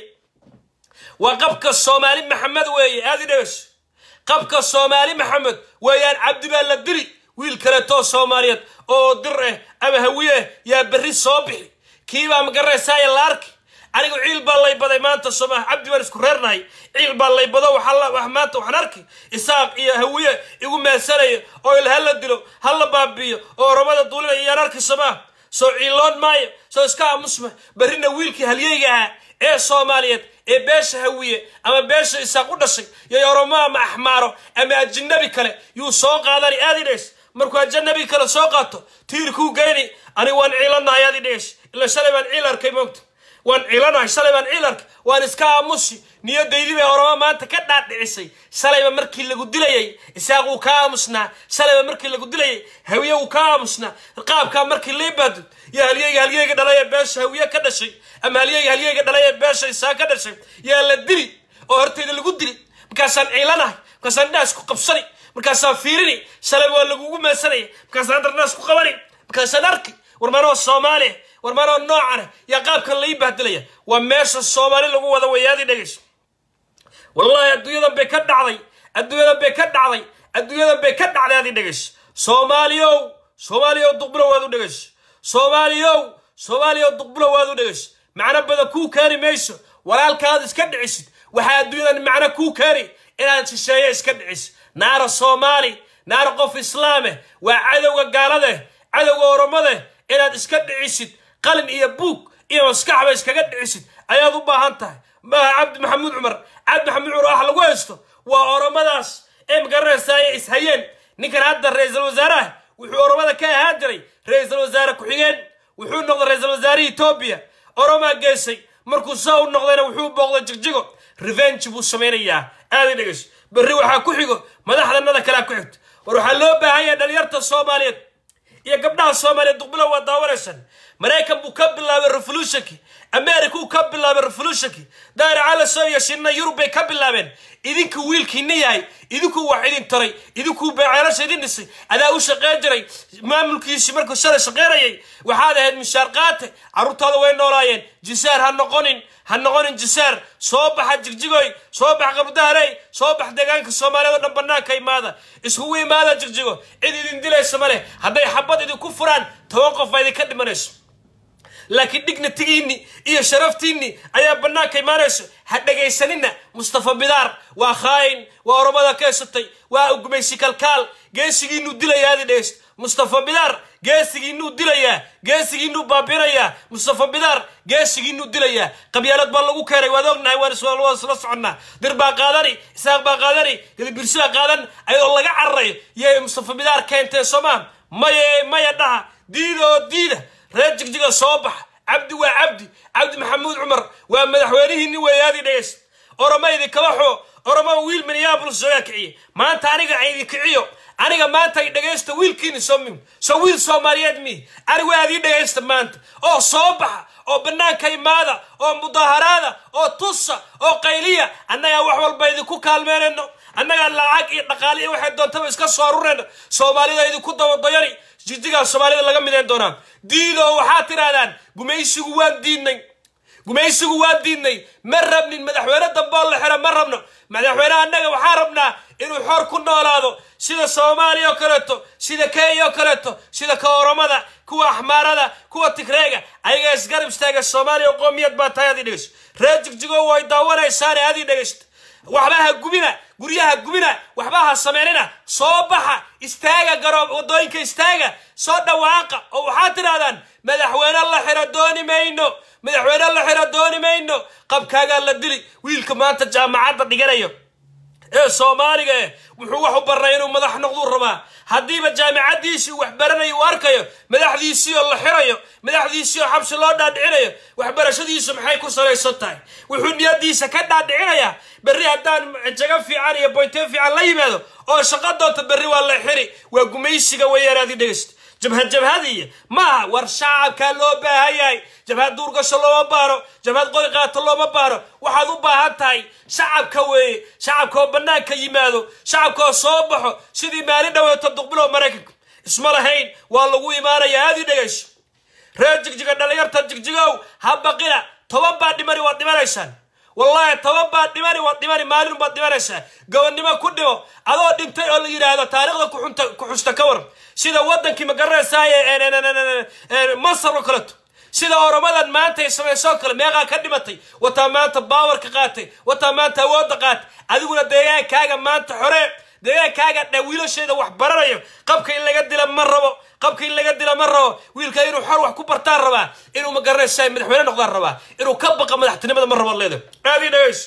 waa qabka soomaali maxamed weeye aadi dhegeyso qabka soomaali maxamed weeyaan cabdi baa la dili wiil kaleetoo soomaaliyeed oo dir ah ama hawiye yaa berri soo bixi kiibaa magaraysaaya la arki anigu ciil baa lay baday maanta sooma cabdi baan isku reernahay ciil baa lay bado waxaa maanta waxaan arki isaaq iyo hawiye igu meesanaya oo il hala dilo hala baabi'iyo oo oromada duulinaya iyaan arki somaa soo ciiloon maayo soo iska aamusma berrina wiilkii halyeyga ahaa ee soomaaliyeed ee beesha hawiye ama beesha isaaq u dhashay iyo oromo ama axmaaro ama ajinabi kale yuu soo qaadani aadi dhees markuu ajanabi kale soo qaato tiirkuu geyni anigu waan ciilanahay aadi dhees ila shalay baan ciil arkay moogta waan ciilanahay shalay baan ciil arkay waan iska aamusi niyadaydii bay oromo maanta ka dhaadhicisay shalayba markii lagu dilayay isaaq wuu ka aamusnaa shalayba markii lagu dilayay hawiye wuu ka aamusnaa qaabkaa markii lii baadud iyo halyeyga halyeyga dhalay ee beesha hawiye ka dhashay ama halyeyga halyeyga dhalay ee beesha isaaq ka dhashay yaa la dili oo hortayda lagu dili markaasaan ciilanahay markaasaan indhaas ku qabsani markaasaan fiirini shalayba waa lagugu meesanaya markaasaan hadda indhaas ku qabani markaasaan arki war manoo soomaaliya war manoo noocana yaa qaabkan lai bahdilaya waa meesha soomaali lagu wada wayaadii dhegeyso wallaahi adduunyadan bay ka dhacday adduunyadan bay ka dhacday adduunyadan bay ka dhacday adii dhegeyso soomaaliyow soomaaliyow duqbulo waad u dhegeyso soomaaliyow soomaaliyow duqbulo waad u dhegeyso macno badan kuu keeni mayso walaalkaad iska dhicisid waxaa adduunyadan macno kuu keeni inaad shisheeye iska dhicisid naara soomaali naara qof islaameh waa cadowga gaaladeh cadowga oromadeh inaad iska dhicisid qalin iyo buug iyo maskaxba iskaga dhicisid ayaad u baahan tahay maaha cabdi maxamuud cumar cabdi maxamuud cumar wax lagu haysto waa oromadaas ee magaranaysaaya ishayeen ninkan hadda ra-iisul wasaaraha wuxuu oromada ka ahaan jiray ra-iisul wasaare ku-xigeen wuxuu noqday ra-iisul wasaarihii etoobiya oromaa geysay markuu saa u noqdayna wuxuu booqday jigjigo revenge buu samaynayaa aaday dhegeyso berri waxaa ku xigo madaxdanada kalea ku xigto war waxaa loo baahan yahay dhalinyarta soomaaliyeed iyo gabdhaha soomaaliyeed duqbilo waa daawanaysaan maraykan buu ka bilaabay revolutionki america uu ka bilaabay revolutionki daari calaso iyo shinna yurub bay ka bilaabeen idinku wiilkiina yahay idinkuu wax idin taray idinkuu beeceelasha idin dhisay adaa u shaqeyn jiray maamulkiisii markuu shalay shaqeynayay waxaad ahayd mishaar qaate carruurtaada way noolaayeen jisaar ha noqonin ha noqonin jisaar soo baxa jigjigoy soo bax qabdaharey soo bax deegaanka soomaaliyeed oo dhan bannaanka imaada iskugu imaada jigjigo cid idin dilaysa ma leh hadday xabad idinku furaan toban qof baa idinka dhimanayso laakiin dignatigiinni iyo sharaftiinni ayaa bannaanka imaanayso ha dhegaysanina mustafa bidaar waa khaayin waa oromada keesatay waa ugumaysi kalkaal geesigiinuu dilayaa adi dhegaysto mustafa bidaar geesigiinuu dilayaa geesigiinuu baabinayaa mustafa bidaar geesigiinuu dilayaa qabyaalad baa lagu keenay waad ognahay waan isla soconnaa dir baa qaadani isaaq baa qaadani gadibirsi baa qaadan ayadoo laga cararayo yay mustafa bidaar keentee soomaa maye maya dhaha diida oo diida reer jigjiga soo baxa cabdi waa cabdi cabdi maxamuud cumar waa madaxweynihiinni weeyaadii dhegeysta oroma idinkaba xoo oroma wiil minneabolis soogaa kiciye maanta aniga idin kiciyo aniga maanta i dhegaysta wiilkiini somi soo wiil soomaaliyeed mi anigu aad ii dhegaysta maanta oo soo baxa oo bannaanka imaada oo mudaaharaada oo tusa oo qayliya annagaa wax walba idinku kaalmeynayno annagaa lacag iyo dhaqaale iyo waxay doontaba iska soo arurayna soomaalida idinku dabadoyani jigjigaa soomaalida laga midayn doonaa diidoo waxaad tidhaahdaan gumaysigu waan diidnay gumaysigu waan diidnay ma rabnin madaxweyne dambeoo la xiro ma rabno madaxweyne annaga waxaa rabnaa inuu xor ku noolaado sida soomaaliya oo kaleeto sida kenya oo kaleeto sida ka oromada kuwa axmaarada kuwa tigreega ayaga isgarab istaaga soomaaliya qoomiyad baa tahay adii dhegeyso reer jigjigo way daawanaysaane adii dhegeysta waxba ha gubina guryaha gubina waxba ha sameynina soo baxa istaaga garoob waddooyinka istaaga soo dhawaaqa oo waxaad tidhahdaan madaxweyne la xiro dooni mayno madaxweyne la xiro dooni mayno qabkaagaa la dili wiilka maanta jaamacadda dhiganayo ee soomaaliga eh wuxuu wax u barnay inuu madax noqduu rabaa haddiiba jaamicaddiisii wax baranayo uu arkayo madaxdiisii oo la xirayo madaxdiisii oo xabsi loo dhaadhicinayo waxbarashadiisu maxay ku salaysan tahay wuxuu niyadiisa ka dhaadhicinayaa berri haddaan jago fiican iyo boytee fiican la yimaado oo shaqo doonta berri waa la xiri waa gumaysiga weyaanaadi dhegeysta jabhad jabhadiya maaha war shacabkaa loo baahan yahay jabhad duurgasho looma baaro jabhad qori qaato looma baaro waxaad u baahan tahay shacabka weeye shacabka oo bannaanka yimaado shacabka oo soo baxo sidii maalin dhaweeto duqbilow maraykanka isma lahayn waa lagu imaanaya aadii dhegayso reer jigjiga dhallinyarta jigjigow ha baqina toban baa dhimani waad dhimanaysaan wallaahi toban baad dhimani waad dhimani maalin baad dhimanaysaa gobonnimo ku dhimo adoo dhintay oo la yidhaahdo taariikhda kuxunta ku xusta ka waran sida waddankii magaranaysaay masar oo kaleto sida oromadan maanta ay samaysoo kale meeqaa ka dhimatay wataa maanta baawarka qaatay wataa maanta awoodda qaatay adiguna deegaankaaga maanta xoree deegaankaaga dha wiilasheeda wax baranayo qabka in laga dila ma rabo qabka in laga dila ma rabo wiilka inuu xor wax ku bartaan rabaa inuu magaranaysaay madaxweyne noqdaan rabaa inuu ka baqa madaxtinimada ma rabo leeda aadii dhegeyso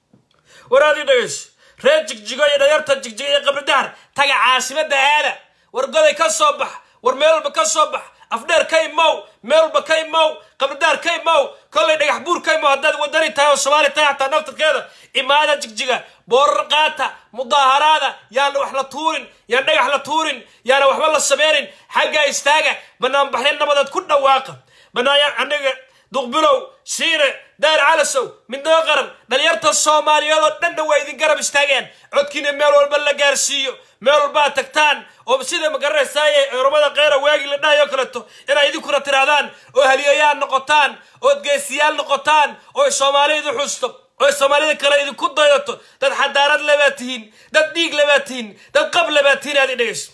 war aadii dhegeyso reer jigjigo iyo dhalinyarta jigjigo iyo qabridahar taga caasimada aada war goday ka soo bax war meel walba ka soo bax afdheer ka imow meel walba ka imow qabridahar ka imow kollay dhagax buur ka imow haddaad wadani tahay oo soomaali tahay xataa naftarkeeda imaada jigjiga boorar qaata mudaaharaada yaana wax la tuurin yaan dhagax la tuurin yaana waxba la sameynin xaggaa istaaga banaanbaxyo nabadeed ku dhawaaqa banaaya aniga duqbilow shiire daar calasow midnimo qaran dhalinyarta soomaaliyeed oo dhanna waa idin garab istaageen codkiina meel walba la gaarsiiyo meel walbaa tagtaan oo sida magaranaysaay oromada keyra waagii la dhahayo kaleto inay idinkuna tirahdaan oo haliyayaal noqotaan ood geesiyaal noqotaan oo soomaalidu xusto oo soomaalida kale idinku daydato dad xadaarad lebaa tihiin dad dhiig lebaa tihiin dad qab lebaa tihiin aad i dhegeysto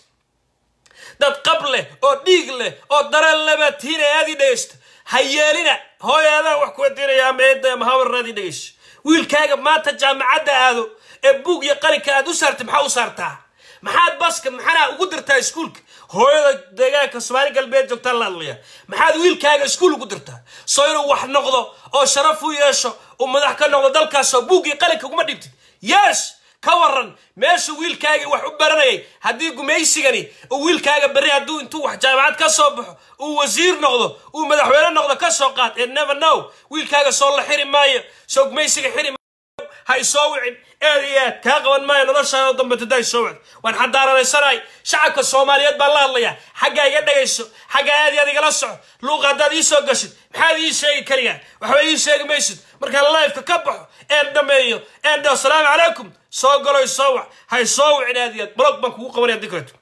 dad qab leh oo dhiig leh oo dareen lebaa tihiin ee aad i dhegeysto ha yeelina hooyaadaan wax kuwa diinaya ama eedda ama hawarnaad i dhegeyso wiilkaaga maanta jaamacadda aado ee buug iyo qalinka aad u saartay maxaa u saartaa maxaad baska maxanaa ugu dirtaa iskuulka hooyada deegaanka soomaali galbeed joogtaan la hadlaya maxaad wiilkaaga iskuul ugu dirtaa soo inuu wax noqdo oo sharaf u yeesho uu madax ka noqdo dalkaasoo buuggii qalinka uguma dhibtid yes ka waran meeshuu wiilkaagii wax u baranayay haddii gumaysigani uu wiilkaaga berri hadduu intuu wax jaamacad ka soo baxo uu wasiir noqdo uu madaxweyne noqdo ka soo qaad ee never now wiilkaaga soo la xiri maayo soo gumaysiga xiri ha isoo wicin eed iyo aad kaa qaban maayo noloshaada dambe tadaa isoo wicin waan xadaaradaysanahay shacabka soomaaliyeed baan la hadlayaa xaggaa iga dhagayso xaggaa aad iyo aad igala soco luuqa haddaad ii soo gashid maxaad ii sheegi kariyaa waxba ii sheegi maysid markaan lifeka ka baxo een dhameeyo een dhaho asalaamu calaykum soo galo isoo wac ha isoo wicin aad iyo aad blog baan kugu qabanaya dikreto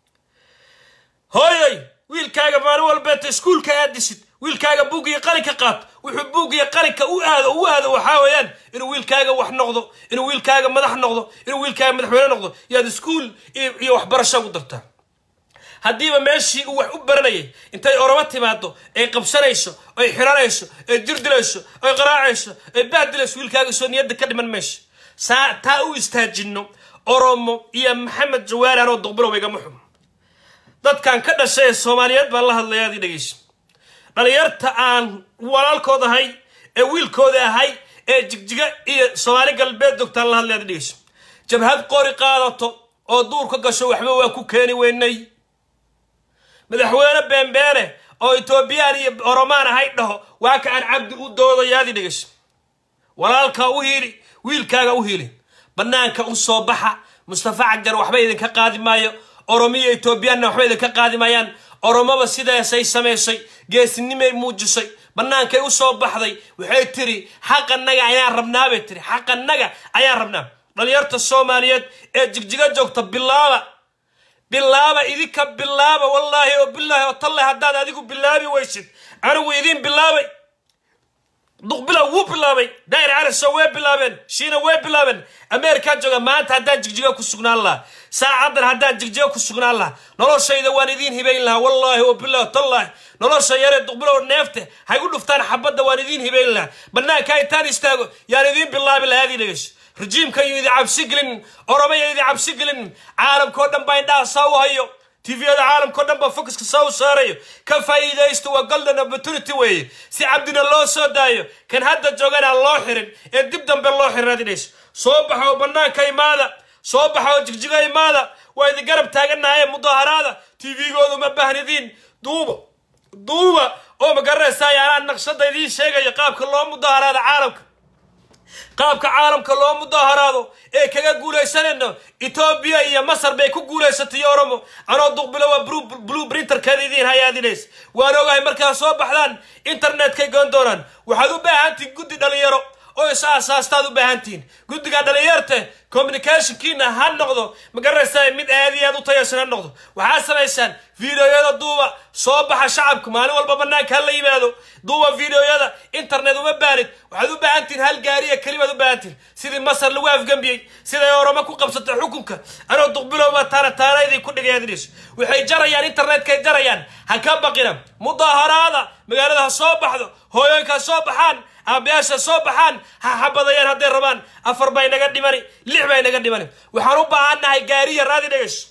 hooyoy wiilkaaga maalin walbeeta iskuulka aad dhisid wiilkaaga buugiyo qalinka qaato wuxuu buugiyo qalinka u aado u aado waxaa weeyaan inuu wiilkaaga wax noqdo inuu wiilkaaga madax noqdo inuu wiilkaaga madaxweyne noqdo yaad iskuul iyo waxbarasho ugu dartaa haddiiba meeshii uu wax u baranayay intay oromo timaado ay qabsanayso ay xiranayso ay jirdilayso ay qaraacayso ay baadilayso wiilkaaga soo niyadda ka dhiman meesha saa taa u istaajinno oromo iyo maxamed jawaari anoo duqbilow igama xum dadkan ka dhashay ee soomaaliyeed baan la hadlaya adii dhegeyso dhalinyarta aan walaalkood ahay ee wiilkooda ahay ee jigjiga iyo soomaali galbeed joogtaan la hadlaya adii dhegeyso jabhad qori qaadato oo duurka gasho waxba waa ku keeni weynay madaxweyne beenbeene oo etoobiyaan iyo oromaan ahay dhaho waa ka aan cabdi u doodaya adii dhegeyso walaalkaa u hiili wiilkaaga u hiili bannaanka u soo baxa mustafa cagjar waxba idinka qaadi maayo oromiya etoobiyaanna waxba idinka qaadi maayaan oromaba sidaasay samaysay geesinimay muujisay bannaankay u soo baxday waxay tiri xaqannaga ayaan rabnaa bay tiri xaqannaga ayaan rabnaa dhalinyarta soomaaliyeed ee jigjiga joogta bilaaba bilaaba idinka bilaaba wallaahi oo bilaahi oo talle haddaad adigu bilaabi weysid anigu idiin bilaabay duqbilow wuu bilaabay daa'ir caliso way bilaabeen shiina way bilaabeen ameerikaan jooga maanta haddaan jigjiga ku sugnaan lahaa saacaddan haddaan jigjiga ku sugnaan lahaa noloshayda waan idiin hibayn lahaa wallaahi oo bilaahi tallaahi nolosha yaree duqbilow neefte haygu dhuftaan xabadda waan idiin hibayn lahaa bannaanka intaan istaago yaan idiin bilaabi lahaa adii dhegeyso rajiimka iyo idi cabsi gelin oromaya idi cabsi gelin caalamkao dhan baa indhaha saa u hayo tviyada caalamkao dhan baa focuska saa u saarayo ka faa'iidaysto waa golden opportunity weeye si cabdina loo soo daayo kan hadda joogana loo xirin ee dib dambe loo xirin adinayso soo baxa oo bannaanka imaada soo baxa oo jigjiga imaada waa idin garab taagannahaye mudaharaada tvgoodu ma bahnidiin duuba duuba oo magaranaysaa yaanaan naqshada idiin sheegayo qaabka loo mudaharaada caalamka qaabka caalamka loo mudaharaado ee kaga guulaysanayno etoobiya iyo masar bay ku guulaysatay oromo anoo duqbilo waa blue printerkeeda idiin hayaadinays waan ogahay markaad soo baxdaan internetkay goon doonaan waxaad u baahantihin guddi dhalinyaro oo is aasaastaad u baahantihiin guddiga dhalinyarte communicationkiina ha noqdo magaranaysaa mid aad iyo aad u tayaysan ha noqdo waxaad samaysaan videoyada duuba soo baxa shacabka maalin walba bannaanka ha la yimaado duuba videoyada internet uma baanid waxaad u baahantihin hal gaariya kelimaad u baahantihin sidii masar lagu afgembiyey siday oramo ku qabsatay xukunka anoo duqbilowba taana taanaydii ku dhigayadinayso waxay jarayaan internetkay jarayaan ha ka baqina mudaharaada magaalada ha soo baxdo hooyooyinka ha soo baxaan aabayaasha soo baxaan ha xabadayaan hadday rabaan afar bay naga dhimani lix bay naga dhimani waxaan u baahannahay gaari yar aadi dhegayso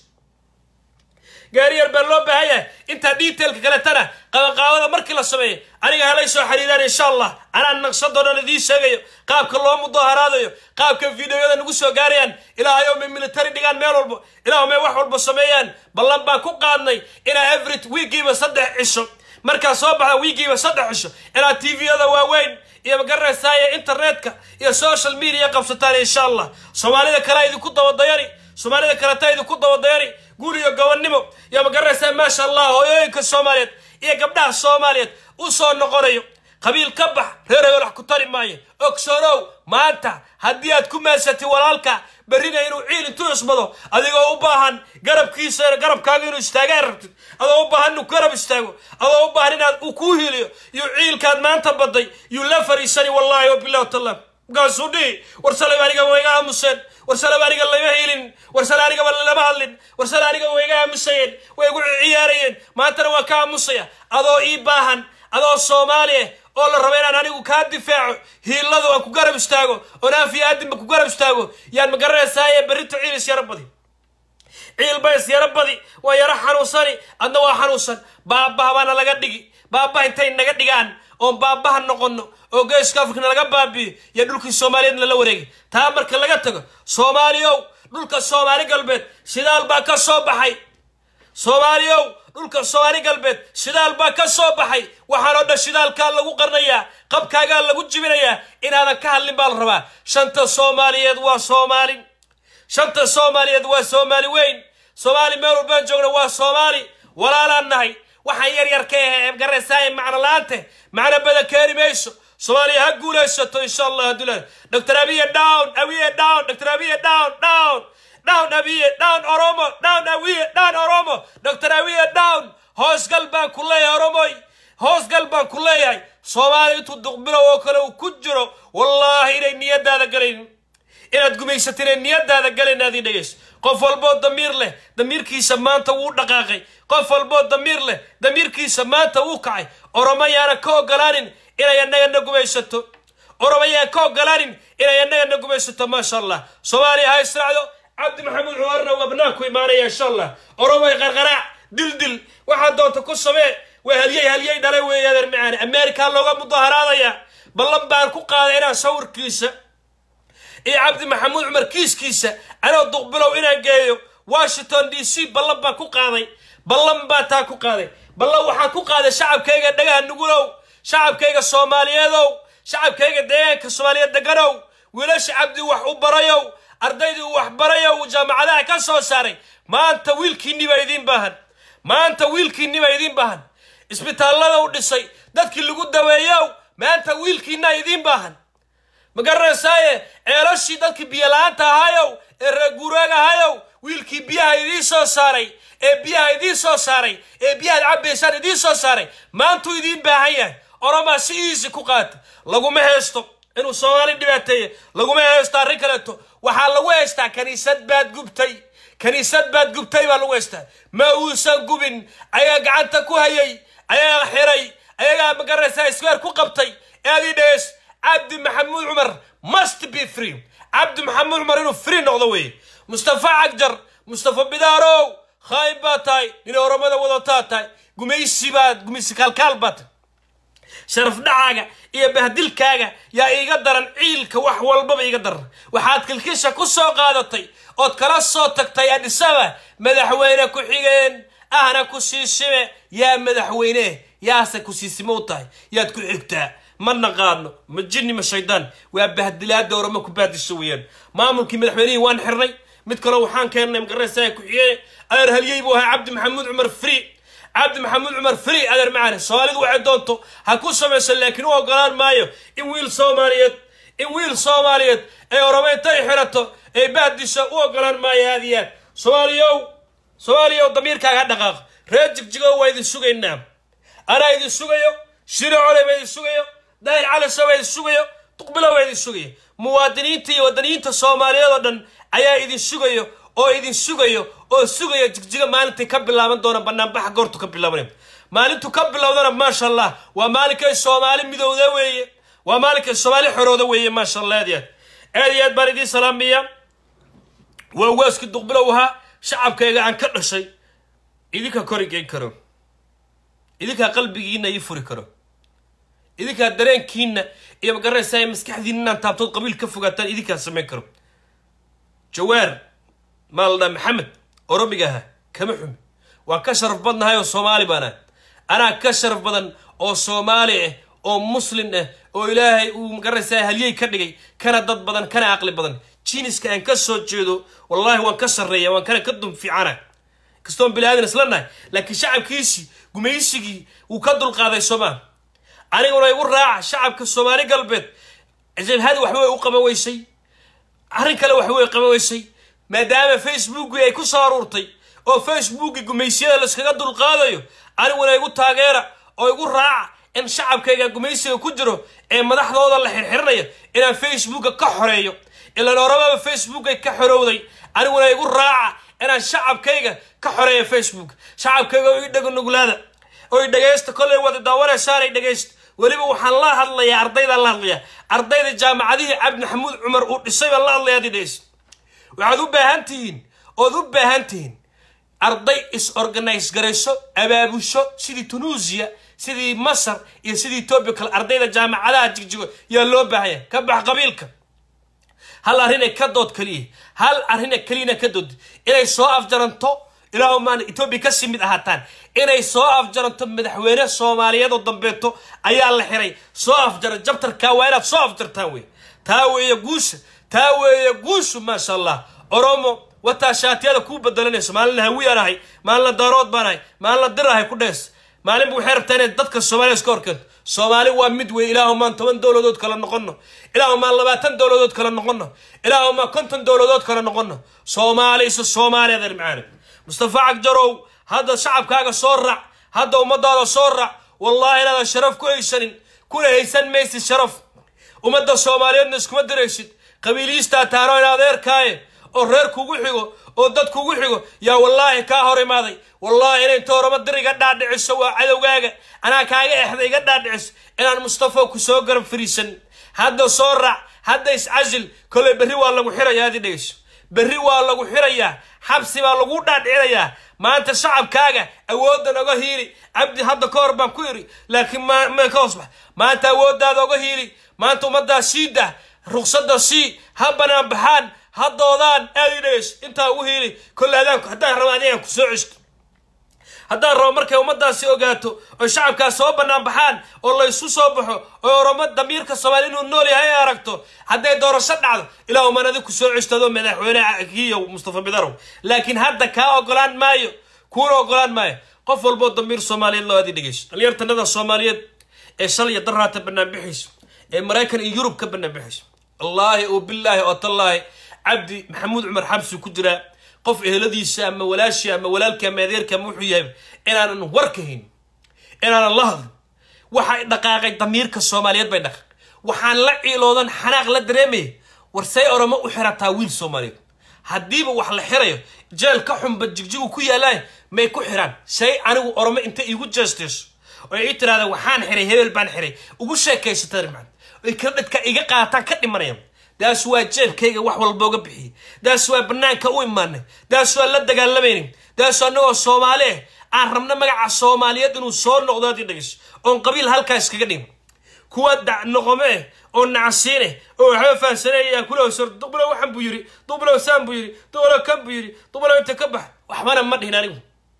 gaari yar baa loo baahan yahay intaa detailka kaletana qabanqaabada markii la sameeyo aniga halay soo xiriiraan insha allah anaan naqshadoo dhan idiin sheegayo qaabka loo mudaharaadayo qaabka videoyada nagu soo gaarayaan ilaahayow may military dhigaan meel walbo ilaah may wax walba sameeyaan ballan baan ku qaadnay inaa every wiigiiba saddex cisho markaa soo baxda wiigiiba saddex cisho inaad tviyada waaweyn iyo magaranaysaaya internetka iyo social media qabsataan insha allah soomaalida kale idinku dabadayani soomaalida kaleta idinku dabadayani guur iyo gobonnimo iyo magaranaysaa maasha allah hooyooyinka soomaaliyeed iyo gabdhaha soomaaliyeed u soo noqonayo qabiil ka bax reer hebel wax ku tari maayo ogsoonow maanta haddii aad ku maasatid walaalka berrina inuu ciil intuu ismado adigoo u baahan garabkiisa garabkaaga inuu istaagaan rabtid adoo u baahan inuu garab istaago adoo u baahan inaad uu kuu hiliyo iyo ciilkaad maanta baday yuu la fariisani wallaahi wabilah taala markaasuu dhihi war salab aniga wayga aamuseen war salab aniga lama helin war sale anigaba lama hadlin war sale aniga wayga aamusayeen way igu ciyaarayeen maantana waa ka aamusaya adoo ii baahan adoo soomaali ah oo la rabo inaan anigu kaa difaaco hiiladu aan ku garab istaago oo naafiya aadinba ku garab istaago yaan magaranaysaayee berrito ciil is yaro badi ciil ba is yaro badi waa yaro xanuunsani adna waa xanuunsan baabbaha baana laga dhigi baabbaha intay naga dhigaan oon baabbaha noqono oo geeska afrikana laga baabiyo iyo dhulkii soomaaliyeed lala wareegay taa marka laga tago soomaaliyow dhulka soomaali galbeed shidaal baa ka soo baxay soomaaliyow dhulka soomaali galbeed shidaal baa ka soo baxay waxaan oo dhan shidaalkaa lagu qarnayaa qabkaagaa lagu jibinayaa inaadan ka hadlin baa la rabaa shanta soomaaliyeed waa soomaali shanta soomaaliyeed waa soomaali weyn soomaali meel walbaan joogna waa soomaali walaalaan nahay waxaan yar yar ka ahe garaysaay macno la-aante macno bada keeni mayso soomaaliya ha guulaysato insha allah haddula dr abiye down abiye down dr abiye down down down abiye down oromo down abiye down oromo dr abiye down hoosgal baan ku leeyahay oromoy hoosgal baan ku leeyahay soomaaliya intuu duqbilow oo kale uu ku jiro wallaahi inay niyadaada galayn inaad gumaysata inay niyadaada galayn aad ii dhegayso qof walboo damiir leh damiirkiisa maanta wuu dhaqaaqay qof walboo damiir leh damiirkiisa maanta wuu kacay oromo yaana ka ogolaanin inay annagana gumaysato oromo yaan ka ogolaanin inay annagana gumaysato maasha allah soomaaliya ha israacdo cabdi maxamuud cumarna waa banaanku imaanaya insha allah oromoy qarqaraac dildil waxaad doonta ku samee waa halyey halyey dhalay weeye adeer macaani ameerikaa looga mudaharaadaya ballan baan ku qaaday inaan sawirkiisa iyo cabdi maxamuud cumar kiiskiisa anoo duqbilow inaan geeyo washington d c ballan baan ku qaaday ballan baan taa ku qaaday ballan waxaan ku qaaday shacabkayga dhagaha nugulow shacabkayga soomaaliyeedow shacabkayga deegaanka soomaaliyeed deganow wiilasha cabdi wax u barayow ardaydii uu wax barayow uu jaamacadaha ka soo saaray maanta wiilkiinni baa idiin baahan maanta wiilkiinni baa idiin baahan isbitaallada u dhisay dadkii lagu daweeyow maanta wiilkiinna idiin baahan ma garanaysaaye ceelashii dadkii biyola-aanta ahayow ee reeguuraag ahayow wiilkii biyaha idiin soo saaray ee biyaha idiin soo saaray ee biyahaad cabbaysaan idiin soo saaray maantuu idiin baahan yahay oromaa si iisi ku qaata laguma heesto inuu soomaali dhibaateeye laguma heesto arrin kaleeto waxaa lagu haystaa kaniisad baad gubtay kaniisad baad gubtay baa lagu haystaa ma uusan gubin ayaa gacanta ku hayay ayaa xiray ayagaa magaraysaa isweer ku qabtay eadii dhees cabdi maxamuud cumar must be free cabdi maxamuud cumar inuu free noqdo weeye mustafa cagjar mustafa bidaarow khaayib baa tahay nin oromada wadataa tahay gumaysi baad gumaysi kaalkaal baa tahay sharaf dhacaaga iyo bahdilkaaga yaa iiga daran ciilka wax walbaba iiga daran waxaad kilkisha ku soo qaadatay ood kala soo tagtay adhisaba madaxweyne ku-xigeen ahna ku siisime yaa madaxweyne yaase ku siisime u tahay yaad ku xigtaa ma naqaano ma jinni ma shaydaan waa bahdilaada oramo ku baadisho weeyaan maamulkii madaxweynihii waan xirnay mid kaleo waxaan keennay magaraysaa ku-xigeen adeer halyey buu ahaa cabdi maxamuud cumar free cabdi maxamuud cumar free adeer macane soomaalidu waxay doonto ha ku samayso laakiin u ogolaan maayo in wiil soomaaliyeed in wiil soomaaliyeed ay oramo intay xirato ay bahdisho u ogolaan maayo aad iyo aad soomaaliyow soomaaliyow damiirkaaga ha dhaqaaqo reer jigjigo waa idin sugaynaa anaa idin sugayo shiro cole baa idin sugayo daahir caliso baa idin sugayo duqbilo baa idin sugayo muwaadiniinta iyo wadaniyiinta soomaaliyeed oo dhan ayaa idin sugayo oo idin sugayo oo sugaya jigjiga maalintay ka bilaaban doona banaanbaxa goortu ka bilaabanay maalintu ka bilowdana maasha allah waa maalinkay soomaali midowda weeye waa maalinkay soomaali xorooda weeye maasha allah aad iyo aad aad iyo aad baan idiin salaamaya waa waaskii duqbilow ahaa shacabkayga aan ka dhashay idinkaa kori geyn karo idinkaa qalbigiina ii furi karo idinkaa dareenkiina iyo magaranaysaa maskaxdiina inaan taabtood qabiil ka fogaataan idinkaa samayn karo jawaar maa la dhaa maxamed oromiga aha kama xumi waan ka sharaf badnahay oo soomaali baan ah anaa ka sharaf badan oo soomaali ah oo muslin ah oo ilaahay uu magaranaysaa halyey ka dhigay kana dad badan kana aqli badan jiniska aan ka soo jeedo wallaahi waan ka sarreeya waan kana ka dum fiicana kastoon bilaadan isla nahay laakiin shacabkiisii gumaysigii wuu ka dulqaaday soomaa aniguna igu raaca shacabka soomaali galbeed jabhadi waxba way u qaban weysay arrin kale waxba way qaban weysay maadaama facebookii ay ku soo aruurtay oo facebookii gumaysiyada layskaga dulqaadayo aniguna igu taageera oo igu raaca in shacabkayga gumaysiga ku jiro ee madaxdooda la xirxirinayo inaan facebooka ka xoreeyo ilaan orababa facebookay ka xorowday aniguna igu raaca inaan shacabkayga ka xoreeyo facebook shacabkayga oo ii dhego nuglaada oo i dhegaysta kollay wada daawanaysaanay dhegaysta weliba waxaan la hadlayaa ardaydaan la hadlayaa ardayda jaamacadihii cabdi maxamuud cumar uu dhisay baan la hadlayaa adi dhegaysta waxaad u baahan tihiin ood u baahan tihiin arday is-organise garayso abaabusho sidii tunuusiya sidii masar iyo sidii etoobiya kale ardayda jaamacadaha jigjigo yaa loo baahanya ka bax qabiilka hal arrinay ka dood keliya hal arrina keliyana ka dood inay soo afjaranto ilaahu maan etoobiya kasii mid ahaataan inay soo afjaranto madaxweyne soomaaliyeed oo dambeeto ayaa la xiray soo afjaran jabtarkaa waa inaad soo afjartaan wey taa weeye guusha taa weeye guushu maasha allah oromo wataa shaatiyada kuu bedelanayso maalina hawiyaan ahay maalina daarood baan ahay maalina dir ahay ku dhees maalinba waxay rabtaa inay dadka soomaaliya iska horkeento soomaali waa mid wey ilaahumaan toban dowladood kala noqono ilaahumaan labaatan dowladood kala noqono ilaahumaan konton dowladood kala noqono soomaali isu soomaaliya adeer macaane mustafa cagjarow hadda shacabkaaga soo raac hadda ummadaada soo raac wallahi inaadan sharaf ku haysanin kuna haysan maysid sharaf ummadda soomaaliyeedna iskuma diraysid qabiiliistaa taano in adeerkaaye oo reer kugu xigo oo dad kugu xigo yaa wallaahi kaa hor imaaday wallaahi inay toorama dir iga dhaadhiciso waa cadowgaaga anaa kaaga exda iga dhaadhiciso inaan mustafa ku soo garab fariisan hadda soo raac hadda iscasil koley berri waa lagu xirayaa adi dhegeyso berri waa lagu xirayaa xabsi baa lagu dhaadhicinayaa maanta shacabkaaga awooddan oga hiili cabdi hadda ka hor baan ku iri laakiin ma ka hoosbax maanta awooddaada oga hiili maanta ummaddaa sii dah ruqsadda sii ha banaan baxaan ha doodaan aad i dhegeyso intaa ugu hiili kolle adaanku haddaan rabo adigaan ku soo ceshto haddaan rabo markay ummaddaasi ogaato oy shacabkaas soo bannaan baxaan oo laysu soo baxo oo oromo damiirka soomaali inuu nool yahay ay aragto hadday doorasho dhacdo ilaahu maan adig ku soo ceshtado madaxweyne kiyo mustafa bidarow laakiin hadda kaa ogolaan maayo kuuna ogolaan maayo qof walboo damiir soomaaliyeed loo adi dhegeyso dhalinyartanada soomaaliyeed ee shalya daraata bannaan bixayso ee maraykan iyo yurub ka bannaan bixayso wallaahi oo bilaahi oo tallaahi cabdi maxamuud cumar xabsi ku jiraa qof eheladiisa ama walaashii ama walaalkii ama adeerkii ama wuxuu yahay inaanan war ka hayn inaanan la hadlin waxay dhaqaaqay damiirka soomaaliyeed bay dhaqaaqay waxaan la ciiloodan xanaaq la dareemaya war say oromo u xirataa wiil soomaaliyeed haddiiba wax la xirayo jeel ka xunba jigjigu ku yaalaan may ku xiraan say anigu oromo inta iigu jeestayso oo ii tirahdaan waxaan xiray hebel baan xiray ugu sheekaysata rimcad oy kala dhadka iga qaataan ka dhimanayaan daas waa jeebkayga wax walba uga bixiyey daas waa banaanka u imaanay daas waa la dagaalamaynin daas annagoo soomaali ah aan rabno magaca soomaaliyeed inuu soo noqdo haddii dhegeyso oon qabiil halkaa iskaga dhigin kuwa noqome eh oo nacasiine oo waxba fahansanaya kula hosor duqbalow waxan buu yiri duqbalow saan buu yiri duqbalow kan buu yiri duqbalow inta ka bax waxbana ma dhihin anigu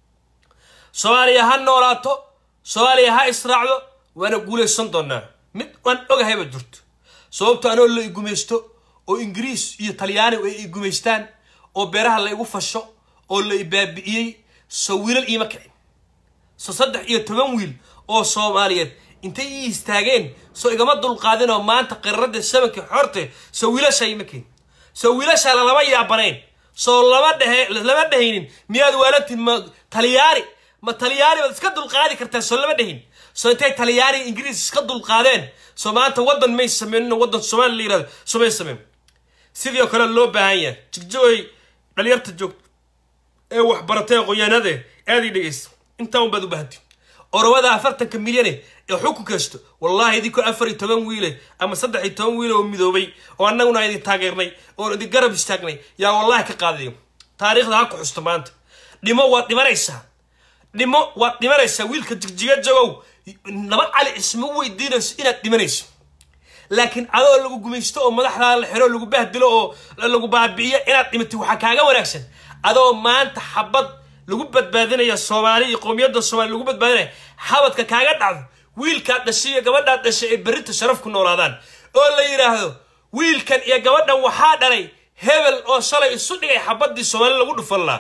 soomaaliya ha noolaato soomaaliya ha israacdo waana guulaysan doonaa mid waan ogahayba jirto sababto anoo la igumaysto oo ingiriis iyo talyaani ay igumaystaan oo beeraha la igu fasho oo la ibaabi'iyey so wiilal iima kicin so saddex iyo toban wiil oo soomaaliyeed intay ii istaageen soo igama dulqaadin oo maanta qirarada sabanka xorte soo wiilasha ima keen soo wiilasha lalama yaabanayn soo lama dhehe lama dhehaynin miyaad waalantiin ma talyaani ma talyaani baad iska dulqaadi kartaa soo lama dhehin soo intay talyaani ingiriis iska dulqaadeen soo maanta waddan may sameynin waddan soomaali la yirahdo soo may sameyn sidii oo kale loo baahan yahay jigjooy dhalinyarta joogto ee waxbaratay qoyaanade aad ii dhegeysta intaa un baad u baahantiin oromada afartanka milyane ee xukun kaysto wallaahi idinkoo afar iyo toban wiile ama saddex iyo toban wiile oo midoobay oo annaguna idin taageernay oon idin garab istaagnay yaa wallaahi ka qaadayo taariikhda ha ku xusto maanta dhimo waad dhimanaysaa dhimo waad dhimanaysaa wiilka jigjiga jagow laba cali isma weydiinayso inaad dhimanayso laakiin adoo lagu gumaysto oo madaxdaa la xiro lagu bahdilo oo lagu baabi'iyo inaad dhimatay waxaa kaaga wanaagsan adoo maanta xabad lagu badbaadinaya soomaali iyo qowmiyadda soomaali lagu badbaadinaya xabadka kaaga dhacdo wiilkaad dhashay iyo gabadhaad dhashay ay berrinta sharaf ku noolaadaan oo la yidhaahdo wiilkan iyo gabadhan waxaa dhalay hebel oo shalay isu dhigay xabaddii soomaali lagu dhufan lahaa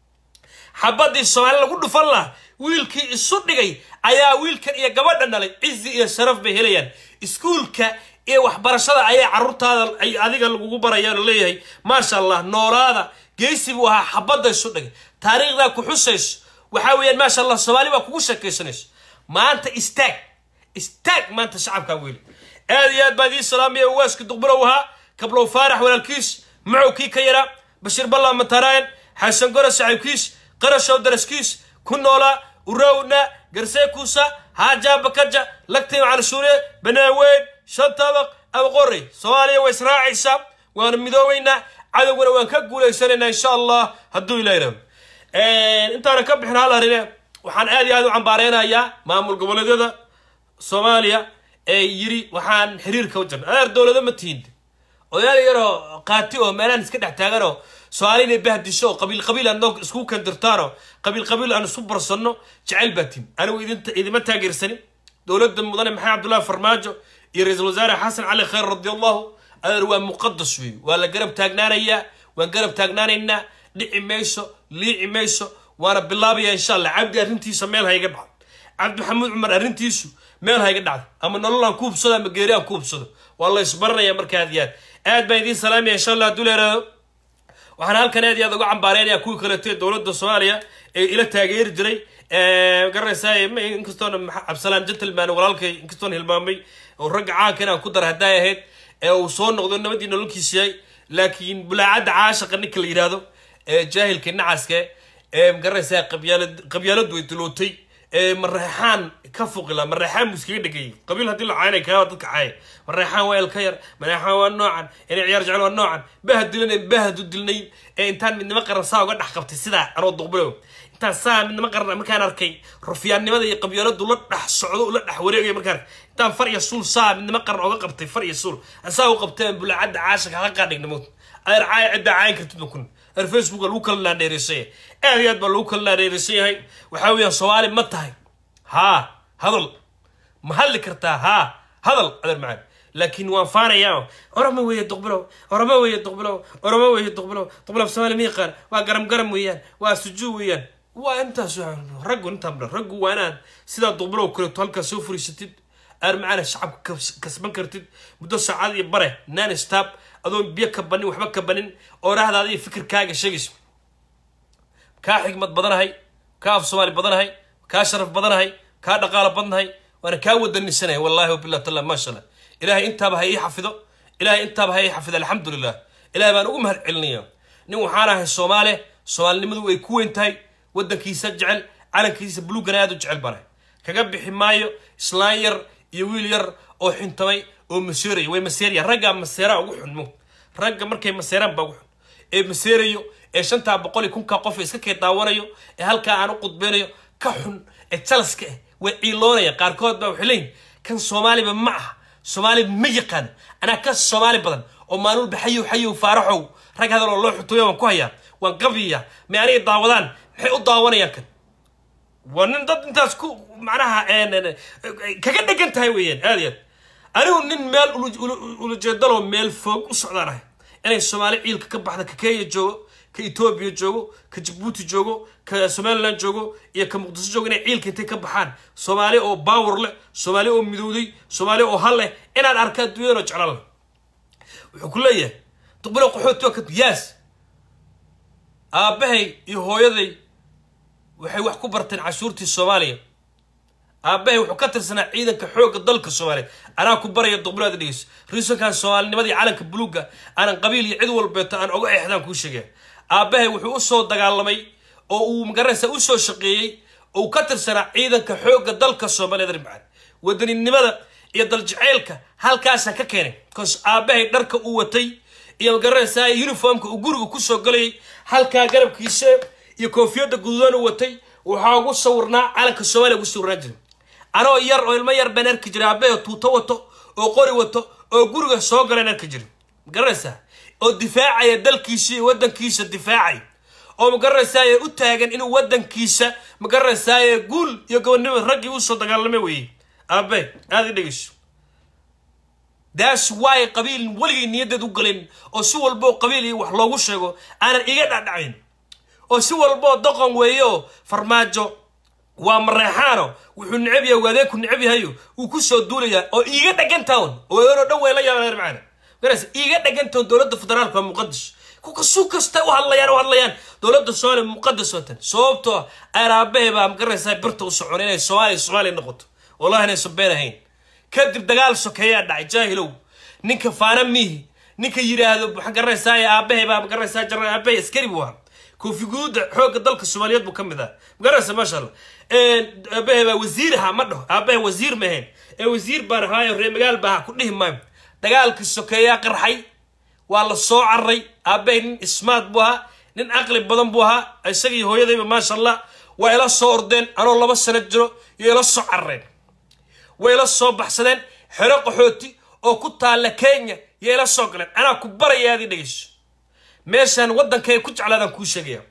xabaddii soomaali lagu dhufan lahaa wiilkii isu dhigay ayaa wiilkan iyo gabadhan dhalay cizi iyo sharaf bay helayaan iskuulka iyo waxbarashada ayaa carruurtaada ay adiga lagugu barayaan oo leeyahay maasha allah noolaada geesi buu ahaa xabadda isu dhigay taariikhdaa ku xusayso waxaa weeyaan maasha allah soomaali baa kugu sheekaysanayso maanta istaag istaag maanta shacabkaa weeli aad iyo aad baa idiin salaamaya waaska duqbulow ahaa kablow faarax walaalkiis macow kii ka yaraa bashiir balla mataraayan xasan goro saxiibkiis qarashow daraskiis ku noolaa urawna garseekuusa haajaa bakaja lagtay canshuure banaaweyn shan tabaq abaqorey soomaaliya way israacaysaa waana midoobeynaa cadowgana waan ka guulaysanaynaa insha allah hadduu ilaah rabo intaana ka bixin hal arine waxaan aad iyo aad u cambaareynayaa maamul goboleedyada soomaaliya ee yiri waxaan xiriirka u jirna adeer dowlado ma tihiin odayaal yaroo qaati oo meelaan iska dhex taaganoo soomaali inay bahdisho oo qabiil qabiil aan noo isku kandirtaanoo qabiil qabiil aan isu barsanno jecel baa tihin anigu idinta idima taageersanin dowladda mudane maxamed cabdullaahi farmaajo iyo ra-iisul wasaare xasan cali khayr radi allahu adeer waa muqadas weey waa la garab taagnaanayaa waan garab taagnaanaynaa dhici mayso liici mayso waana bilaabaya insha allah cabdi arrintiisa meel ha iga dhacdo cabdi maxamuud cumar arrintiisu meel ha iga dhacdo ama nolol aan ku hubsado ama geeri aan ku hubsado waa la isbaranaya marka aad iyo aad aad baan idiin salaamaya insha allah hadduu leeraado waxaan halkan aad iyo aad uga cambaareynaya kuwii kaleeto dowladda soomaaliya ee ila taageeri jiray garanaysaa inkastoona cabsalaan gentleman walaalkay inkastoona hilmaamay oo ragga caanka inaan ku dara hadday ahayd ee uu soo noqdo nabadii nololkiis yahay laakiin bulaacadda caashaqa ninka la yidhaahdo ee jaahilka nacaska ee magaranaysaa qabyaalad qabyaaladu way dulootay ee mareexaan ka fuqila mareexaan buu iskaga dhegayay qabiil haddii la caynay kaaba dadka caaya mareexaan waa elka yar mareexaan waa noocan inay ciyaar jecel waa noocan bahad dilanayn bahadu dilnayn ee intaan midnimo qaran saa uga dhex qabtay sidaa anoo duqbulow intaan saa midnimo qaran markaan arkay rufiyaannimada iyo qabyaaladu la dhex socdo ula dhex wareegaya markaan intaan far iyo suul saa midnimo qaran oga qabtay far iyo suul saa u qabteen bulaacadda caashaka hala qaadhignimood adeer caaya ciddaa caayan kartid makun reer facebook lagu kala naadheereysan yahay aad iyo aad baa lagu kala naadheereysan yahay waxaa weeyaan soomaali ma tahay haa hadal ma hadli kartaa haa hadal adeer macaan laakiin waan faanayaa orama weeye duqbilow orama weeye duqbilow orama weeye duqbilow duqbilow soomaali ma yaqaan waa garam garam weeyaan waa sujuu weeyaan waa intaas raggu intaan raggu waa inaad sidaa duqbilow kaleeto halkaas soo furiisatid aar macaana shacabka kasban kartid muddo saacad iyo bare nan stab adoon biyo ka banin waxba ka banin oo rahdaada iyo fikirkaaga sheegayso kaa xigmad badanahay kaa af soomaali badanahay kaa sharaf badanahay kaa dhaqaalo badnahay waana kaa wadanisanaya wallahi wabilah tala maasha allah ilahay intaaba ha ii xafido ilahay intaaba ha ii xafido alxamdulilah ilahay baan ugu mahad celinaya nin waxaan ahay soomaale soomaalinimadu way ku weyn tahay waddankiisa jecel calankiisa buluugana aad u jecel banahay kaga bixi maayo islaan yar iyo wiil yar oo xintamay oo maseeraya way maseeraya raggaa maseeraa ugu xun mo ragga markay maseeraan baa ugu xun ee maseerayo ee shantaa boqol iyo kunkaa qof iska kay daawanayo ee halkaa aan u qudbeynayo ka xun ee jalaska ah way ciiloonaya qaarkood baa waxay leeyihin kan soomaaliba ma aha soomaali ma yaqaan anaa ka soomaali badan oo maalulba xayow xayow faaraxow rag hadal oo loo xutuyo waan ku hayaa waan qabiya may aniga daawadaan maxay u daawanayaan kan waa nin dad intaas ku macnaha kaga dhegan tahay weeyaan aad iyo aad anigu nin meel ulajeedaloo meel foog u socdaan ahay inay soomaali ciilka ka baxda ka kenya joogo ka etoobiya joogo ka jabuuti joogo ka somaliland joogo iyo ka muqdiso joogo inay ciilka intay ka baxaan soomaali oo baawar leh soomaali oo midowday soomaali oo hal leh inaan arka adduunyadanoo jeclaan leh wuxuu ku leeyahay duqbilo qaxooti waa ka yaas aabbahay iyo hooyaday waxay wax ku barteen cashuurtii soomaaliya aabbahay wuxuu ka tirsanaa ciidanka xoogga dalka soomaaliya anaa ku baraya duqbiloada dhegeyso riisankan soomaalinimadii calanka buluugga aanan qabiil iyo cid walbeeto aan oga exdaan kuu sheegaya aabbahay wuxuu usoo dagaalamay oo uu magaranaysa usoo shaqeeyey oo uu ka tirsanaa ciidanka xoogga dalka soomaaliya rimcaan wadaninimada iyo daljaceylka halkaasaan ka keenay bcause aabbahay dharka uu watay iyo magaranaysaa uniformka uu guriga kusoo galayay halkaa garabkiisa iyo koofiyadda gududan uu watay waxaa ugu sawirnaa calanka soomaaliya ugu sawirnaan jiray anoo yar oo ilmo yar baan arki jiray aabbahay oo tuuto wato oo qori wato oo guriga soo galaan arki jiray magaranaysaa oo difaacaya dalkiisa iyo waddankiisa difaacay oo magaranaysaay u taagan inuu waddankiisa magaranaysaay guul iyo gobonnimo raggii usoo dagaalamay weeyey aabe aada i dhegeyso daas waay qabiil weligay niyaddeed u galeen oo si walboo qabiil iyo wax loogu sheego aanan iga dhacdhacayn oo si walboo doqon weeyo farmaajo waa mareexaano wuxuu necab yahay waadeeku necab yahayo wuu kusoo duulayaa oo iiga dhagantawn oo dhan way la yaabaan macana garas iiga dhagantawn dowladda federaalka waa muqadas su kasta u hadlayaan u hadlayaan dowladda soomaaliya muqadas watan sababtoo aaraabahe baa magaraysaa birta u socon inay soomaaliya soomaaliya noqoto wallahi inaysan been ahayn kadib dagaal sokeeyaa dhacay jaahilow ninka faana miihi ninka yidhaahdo maxaa garanaysaa aabahe baa magaraysaa jaran aabahe askari buu ahaa koofi guduuda xoogga dalka soomaaliyeed buu ka mid ah magaraysa maasha allah aabahe baa wasiir ahaa ma dhaho aabahe wasiir ma ahayn ee wasiir baan ahaayo reer magaal baa ku dhihi maayo dagaalkii sokeeyaa qarxay waa la soo cararay aabahay nin ismaad buu ahaa nin caqli badan buu ahaa isagii hooyadayba maasha allah waa ila soo ordeen anoo laba sano jiro iyo ila soo carareen way ila soo baxsadeen xero qaxooti oo ku taalla kenya iyo ila soo galeen anaa ku baraya aad i dhegeyso meeshaan waddanka ay ku jeclaadaan kuu sheegaya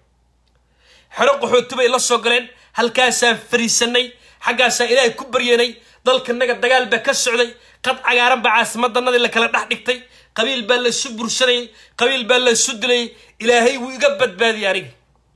xero qaxooti bay la soo galeen halkaasaan fariisanay xaggaasaan ilaahay ku baryanay dalkanaga dagaal baa ka socday qad cagaaran baa caasimadanadii la kala dhex dhigtay qabiil baa la isu bursanayay qabiil baa la isu dilayay ilaahay wuu iga badbaadiyey aniga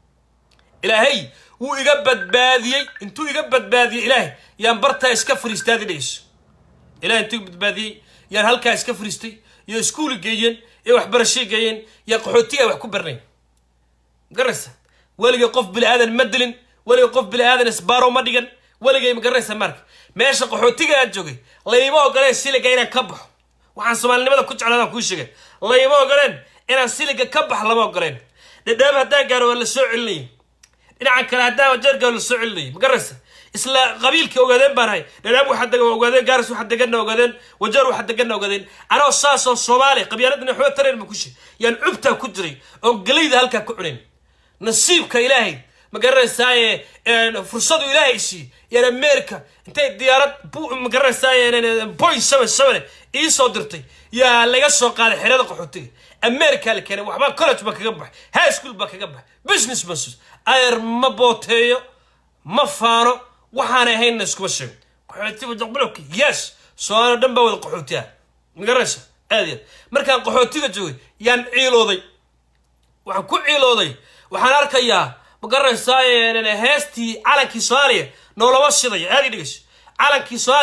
ilaahay wuu iga badbaadiyey intuu iga badbaadiyey ilaahay yaan bartaa iska fariistay aad i dhegeyso ilahay intuu iga badbaadiyey yaan halkaa iska fariistay iyo iskuuli geeyeen iyo waxbarashay geeyeen yaa qaxootiga wax ku barnayn magaraysa weligay qof bini aadan ma dilin weligay qof bini aadan isbaaro ma dhigan weligay magaraysa marka meesha qaxootiga aan joogay layma ogoleen siliga inaan ka baxo waxaan soomaalinimada ku jeclaadaan kuu sheegay layma ogoleen inaan siliga ka bax lama ogoleen dhadhaab haddaan gaaro waa la soo celinayay dhinacan kale haddaan wajeer gaaro la soo celinayay magaraysa isla qabiilkii ogaadeen baan ahay dhadhaab waxa degan waa ogaadeen gaaris waxa deganna ogaadeen wajeer waxa deganna ogaadeen anoo saasoo soomaali qabyaaladana waxba tareen ma kushe yaan cubtaa ku jiray oon galayda halkaa ku cunayn nasiibka ilaahay ma garanaysaaye fursadu ilaahay sii yaan america intay diyaarad ma garanaysaaye boy seven seven ii soo dirtay yaa laga soo qaaday xerada qaxootiga america la keenay waxbaa college baa kaga baxay high school baa kaga baxay business basus ayar ma booteeyo ma faano waxaanay ahaynna iskuma sheego qaxootiga daqbilowki yes soomaaliya dhan baa wada qaxooti ah ma garanaysa aad iyo aad markaan qaxootiga joogay yaan ciilooday waxaan ku ciilooday waxaan arkayaa ma garanaysaa heestii calankii soomaaliya noolama shidaya aad i dhegeyso calankii soomaaliya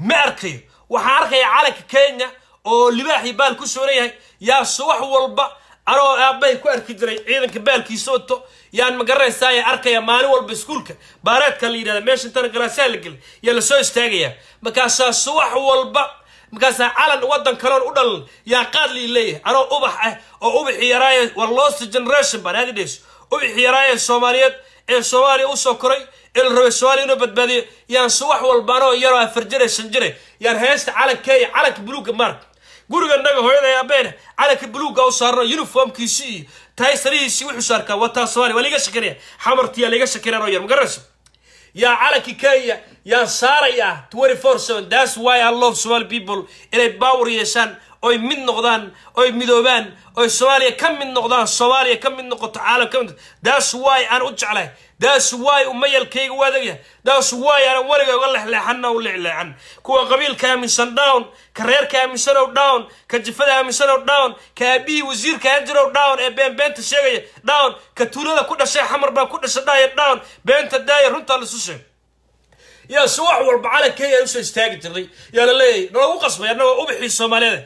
ma arkayo waxaan arkaya calanka kenya oo libaaxii baal ku sooran yahay yaa subax walba anoo aabbahay ku arki jiray ciidanka baalkiisa wato yaan magaranaysaaya arkaya maalin walba iskuulka baareedka la yidhahda meesha intana galaasaha la gelay yaa lasoo istaagayaa markaasaa subax walba markaasaa calan waddan kaloon u dhalan yaa qaad lii leeyahay anoo ubax ah oo ubaxii yaraaye war lost generation baan aadi dhayso ubaxii yaraaye soomaaliyeed ee soomaaliya usoo koray ee la rabay soomaaliya inuu badbaadiyo yaan subax walba anoo yaroo afar jire shan jire yaan heesta calankeeya calanka buluugga maarka guriga naga hooyada abeene calanka buluugga u saarno uniformkiisi iyo taysarihiisii wuxuu saarkaa wataa soomaaliya waa liga shakinaya xamartiyaa liga shakinaya oo yar magarayso yaa calankii kenya yaa saaraya twenty four seven that's why i love somali people inay baawar yeeshaan oy mid noqdaan oy midoobaan oy soomaaliya ka mid noqdaan soomaaliya ka mid noqoto caalam ka mid that's why aan u jeclahay that's why umayalkayga u adagya that's why aanan weliga uga lexleexana u lexleexan kuwa qabiilka aaminsan down ka reerka aaminsanow down ka jifada aaminsanow down ka aabihii wasiirka anjirow down ee beenbeenta sheegaya down ka tuulada ku dhashay xamar baa ku dhasha dhaya down beenta daaya runtaa laisu sheeg yaa si wax walba calankeyga usoo istaagi jirnay yaa la leeyahay nalagu qasbay annagoo ubaxii soomaaliyeed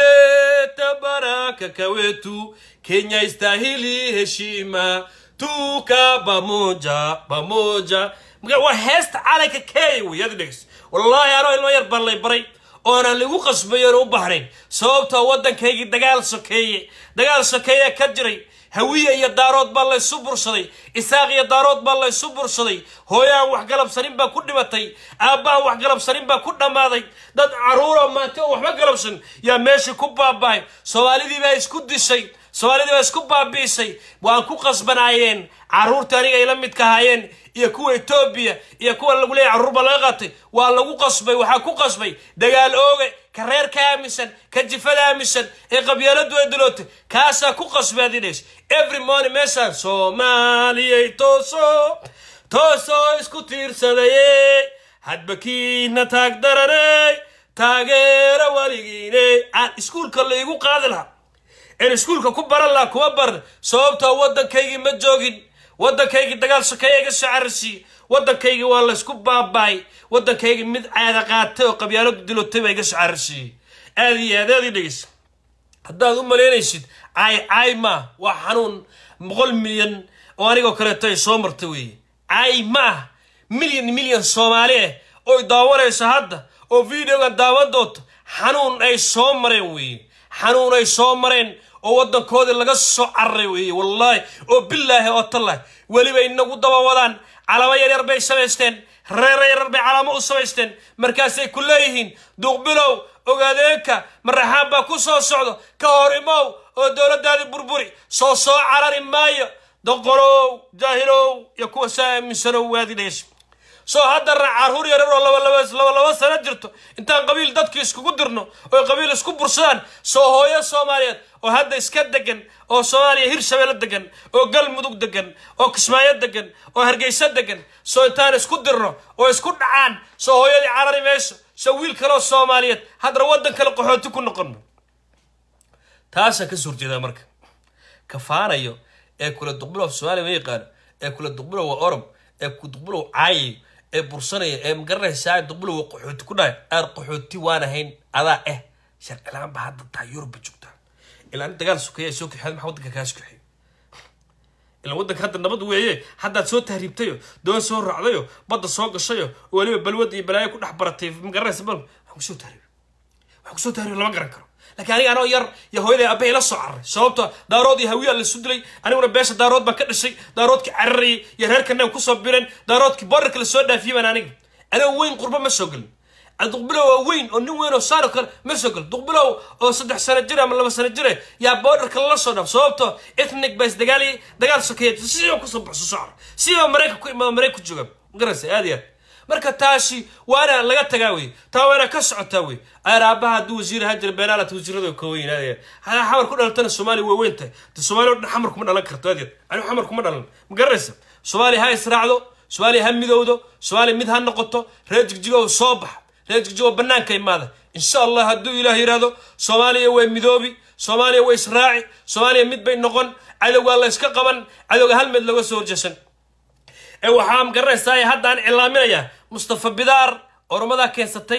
leta baraka kawetu kenya istahili heshima tuka bamoja bamoja waa heesta calanka kenya wey adi dhegeys wallaahi anoo ilmo yar baan lay baray oonan lagu qasbayoona u bahnayn sababtoo waddankaygii dagaal sokeeye dagaal sokeeya ka jiray hawiye iyo daarood baa laysu bursaday isaaq iyo daarood baa laysu bursaday hooyahan waxgalabsanin baa ku dhimatay aabbahan waxgalabsanin baa ku dhammaaday dad carruuroo maanta oo waxba galabsan yaa meeshii ku baabahay soomaalidii baa isku dishay soomaalidii baa isku baabi'isay waan ku qasbanaayeen carruurta aniga ay la midka ahaayeen iyo kuwa etoobiya iyo kuwa lagu leeyahy carruur baa laga qaatay waa lagu qasbay waxaa ku qasbay dagaal ooge ka reerka aaminsan ka jifada aaminsan ee qabyaaladu ay dilootay kaasaa ku qasbay adinays every morning meeshaan soomaaliyay tooso tooso isku tiirsadaye hadba kiina taag daraney taageera weligiine aan iskuulka laygu qaadi lahaa in iskuulka ku baran lahaa kuma baran sababtoo waddankaygii ma joogin waddankaygii dagaal sokeeya iga soo cararsiiyey waddankaygii waa laysku baabaay waddankaygii mid caada qaatay oo qabyaaladu dilotay baa iga soo cararsiiyey aad iyo aad aad ii dhegeysa haddaad u malaynaysid caay caay maa waa xanuun boqol milyan oo anigoo kaleeto ay soo marta weeye caay ma ah milyan milyan soomaali ah oy daawanayso hadda oo videogan daawan doonto xanuun ay soo mareen weeye xanuun ay soo mareen oo waddankoodii laga soo cararay weeye wallaahi oo bilaahi oo tallahi weliba inagu daba wadaan calamo yaryar bay samaysteen reero yaryar bay calamo u samaysteen markaasay ku leeyihiin duuqbilow ogaadeenka maraxaan baa ku soo socdo ka hor imow oo dowladdaadii burburi soo soo carari maayo doqorow jaahilow iyo kuwa saa aaminsanow waadi dhaysa soo haddana carruur yarar oo labalaba laba sano jirto intaan qabiil dadkii iskugu dirno oy qabiil isku bursadaan soo hooyo soomaaliyeed oo hadda iska degan oo soomaaliya hirshabeelle degan oo galmudug degan oo kismaayo degan oo hargeysa degan soo intaan isku dirno oo isku dhacaan soo hooyadii carari mayso soo wiil kaleoo soomaaliyeed haddana waddan kale qaxooti ku noqono taasaan ka soo horjeedaa marka kafaanayo ee kula duqbilow soomaaliya ma yaqaano ee kula duqbilow waa orob ee ku duqbilow caayayo ee bursanaya ee magaranaysaa duqbilow waa qaxooti ku dhahay aad qaxooti waan ahayn adaa eh sharcilaan baa hadda tahay yurubba joogtaa ilaa in dagaal sokeeya soo kaxeed maxaa waddanka kaas kaxeey ilaa waddanka hadda nabad weeye haddaad soo tahriibtayo doon soo raacdayo badda soo gashayo oo weliba balwad iyo balaayo ku dhex baratay magaranaysa bal waxaan kusoo tahriib waxaan kusoo tahriib lama garan karo laakiin aniga anoo yar iyo hooyaday aabbahay la soo cararay sababto daarood iyo hawiyaa la isu dilay aniguna beesha daarood baan ka dhashay daaroodkii cararayay iyo reerkanaga kusoo bireen daaroodkii borarka la soo dhaafiyey baan aniga anoo weyn qurbo ma soo gelin duqbilow waa weyn oo nin weyn oo saaro kale ma soo gel duqbilow oo saddex sano jir ama laba sano jire yaa borderka lala soo dhaaf sababto ethnic baa isdagaaliyay dagaal sokeeya sidoo kusoo baxso soo carar sidoo maraykan ku imaado maraykan ku jooga magaraysa aad iyo aad marka taasi waana laga tagaa wey taa waana ka socotaa wey aar aabbaha hadduu wasiir ahaan jira beenaalat wasiirada ka weyn aad hadaa xamar ku dhalatana soomaaliya waa weyn tahay de soomaaliya o dhan xamar kuma dhalan karto aad anigu xamar kuma dhalan ma garanaysa soomaaliya ha israacdo soomaaliya ha midowdo soomaaliya mid ha noqoto reer jigjigow soo bax reer jigjigow bannaanka imaada insha allah hadduu ilaah yidhaahdo soomaaliya way midoobi soomaaliya way israaci soomaaliya mid bay noqon cadowgaa la yska qaban cadowga hal mid looga soo horjeesan ee waxaa magaranaysaa haddaan cilaaminayaa mustafa bidaar oromadaa keensatay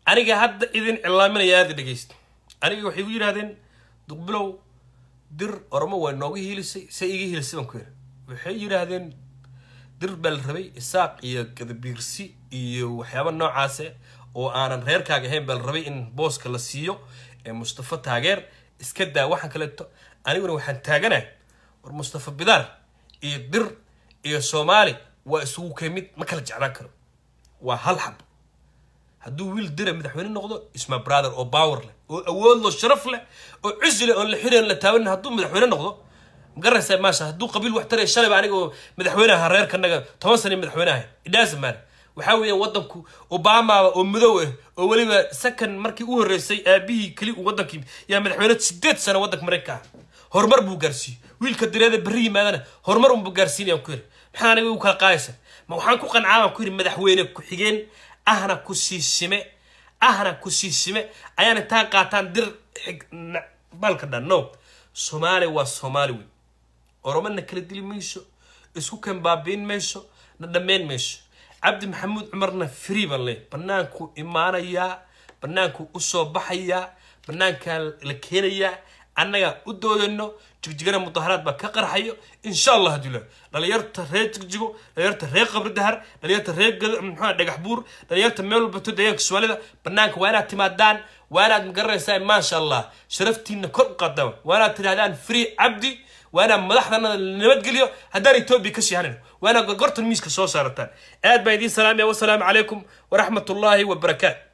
aniga hadda idin cilaaminaya aada dhegeysta aniga waxay igu yidhahdeen duqbilow dir oromo waa nooga hiilisay say iga hiilisay baan ku yidhi waxay yidhaahdeen dir baa la rabay isaaq iyo gadabiirsi iyo waxyaaba noocaase oo aanan reerkaaga ahayn baa la rabay in booska la siiyo ee mustafa taageer iska daa waxaan kaleeto aniguna waxaan taaganahay war mustafa bidaar iyo dir iyo soomaali waa isugu kay mid ma kala jeclaan karo waa hal xab hadduu wiil dira madaxweyne noqdo isma brother oo power leh oo awood lo sharaf leh oo cisi leh oon la xirayn la taabanin hadduu madaxweyne noqdo magaraysaa maasha hadduu qabiil wax taraya shalayba aniga oo madaxweyne aha reerkanaga toban sana madaxweyne ahay idhaasa maana waxaa weeye wadanku obamaba oo madow ah oo weliba second markii u horreysay aabihii keli uu wadankii yaa madaxweyne sideed sano wadanka maraykanka ah horumar buu gaarsiiyey wiilka direeda berri yimaadana horumar unbuu gaarsiinayaan ku yiri maxaa aniga u kala qaadaysa ma waxaan ku qancaa baan ku yiri madaxweyne ku-xigeen ahna ku siisime ahna ku siisime ayaan intaa qaataan dir xig balka dhan no soomaali waa soomaali wey oromana kala dili mayso isku kan baabiin mayso na dhammayn mayso cabdi maxamuud cumarna free baan leey banaanku imaanayaa banaanku usoo baxayaa banaankaa la keenayaa annaga u doodayno jigjigana mudaharaad baa ka qarxayo insha allah haddii la dhalinyarta reer jigjigo dhalinyarta reer qabri dahar dhalinyarta reer muxua dhagax buur dhalinyarta meel walbato deegaanka soomaalida banaanka waa inaad timaadaan waa inaad magaranaysaa maasha allah sharaftiina kor u qaadaan waa inaad tidhahdaan free cabdi waa inaad madaxdana nabadgeliyo haddaan etoobiya ka sii hanin waa inaad gorgortan miiska soo saarataan aad baan idiin salaamaya wasalaamu calaykum waraxmat ullaahi wabarakaatu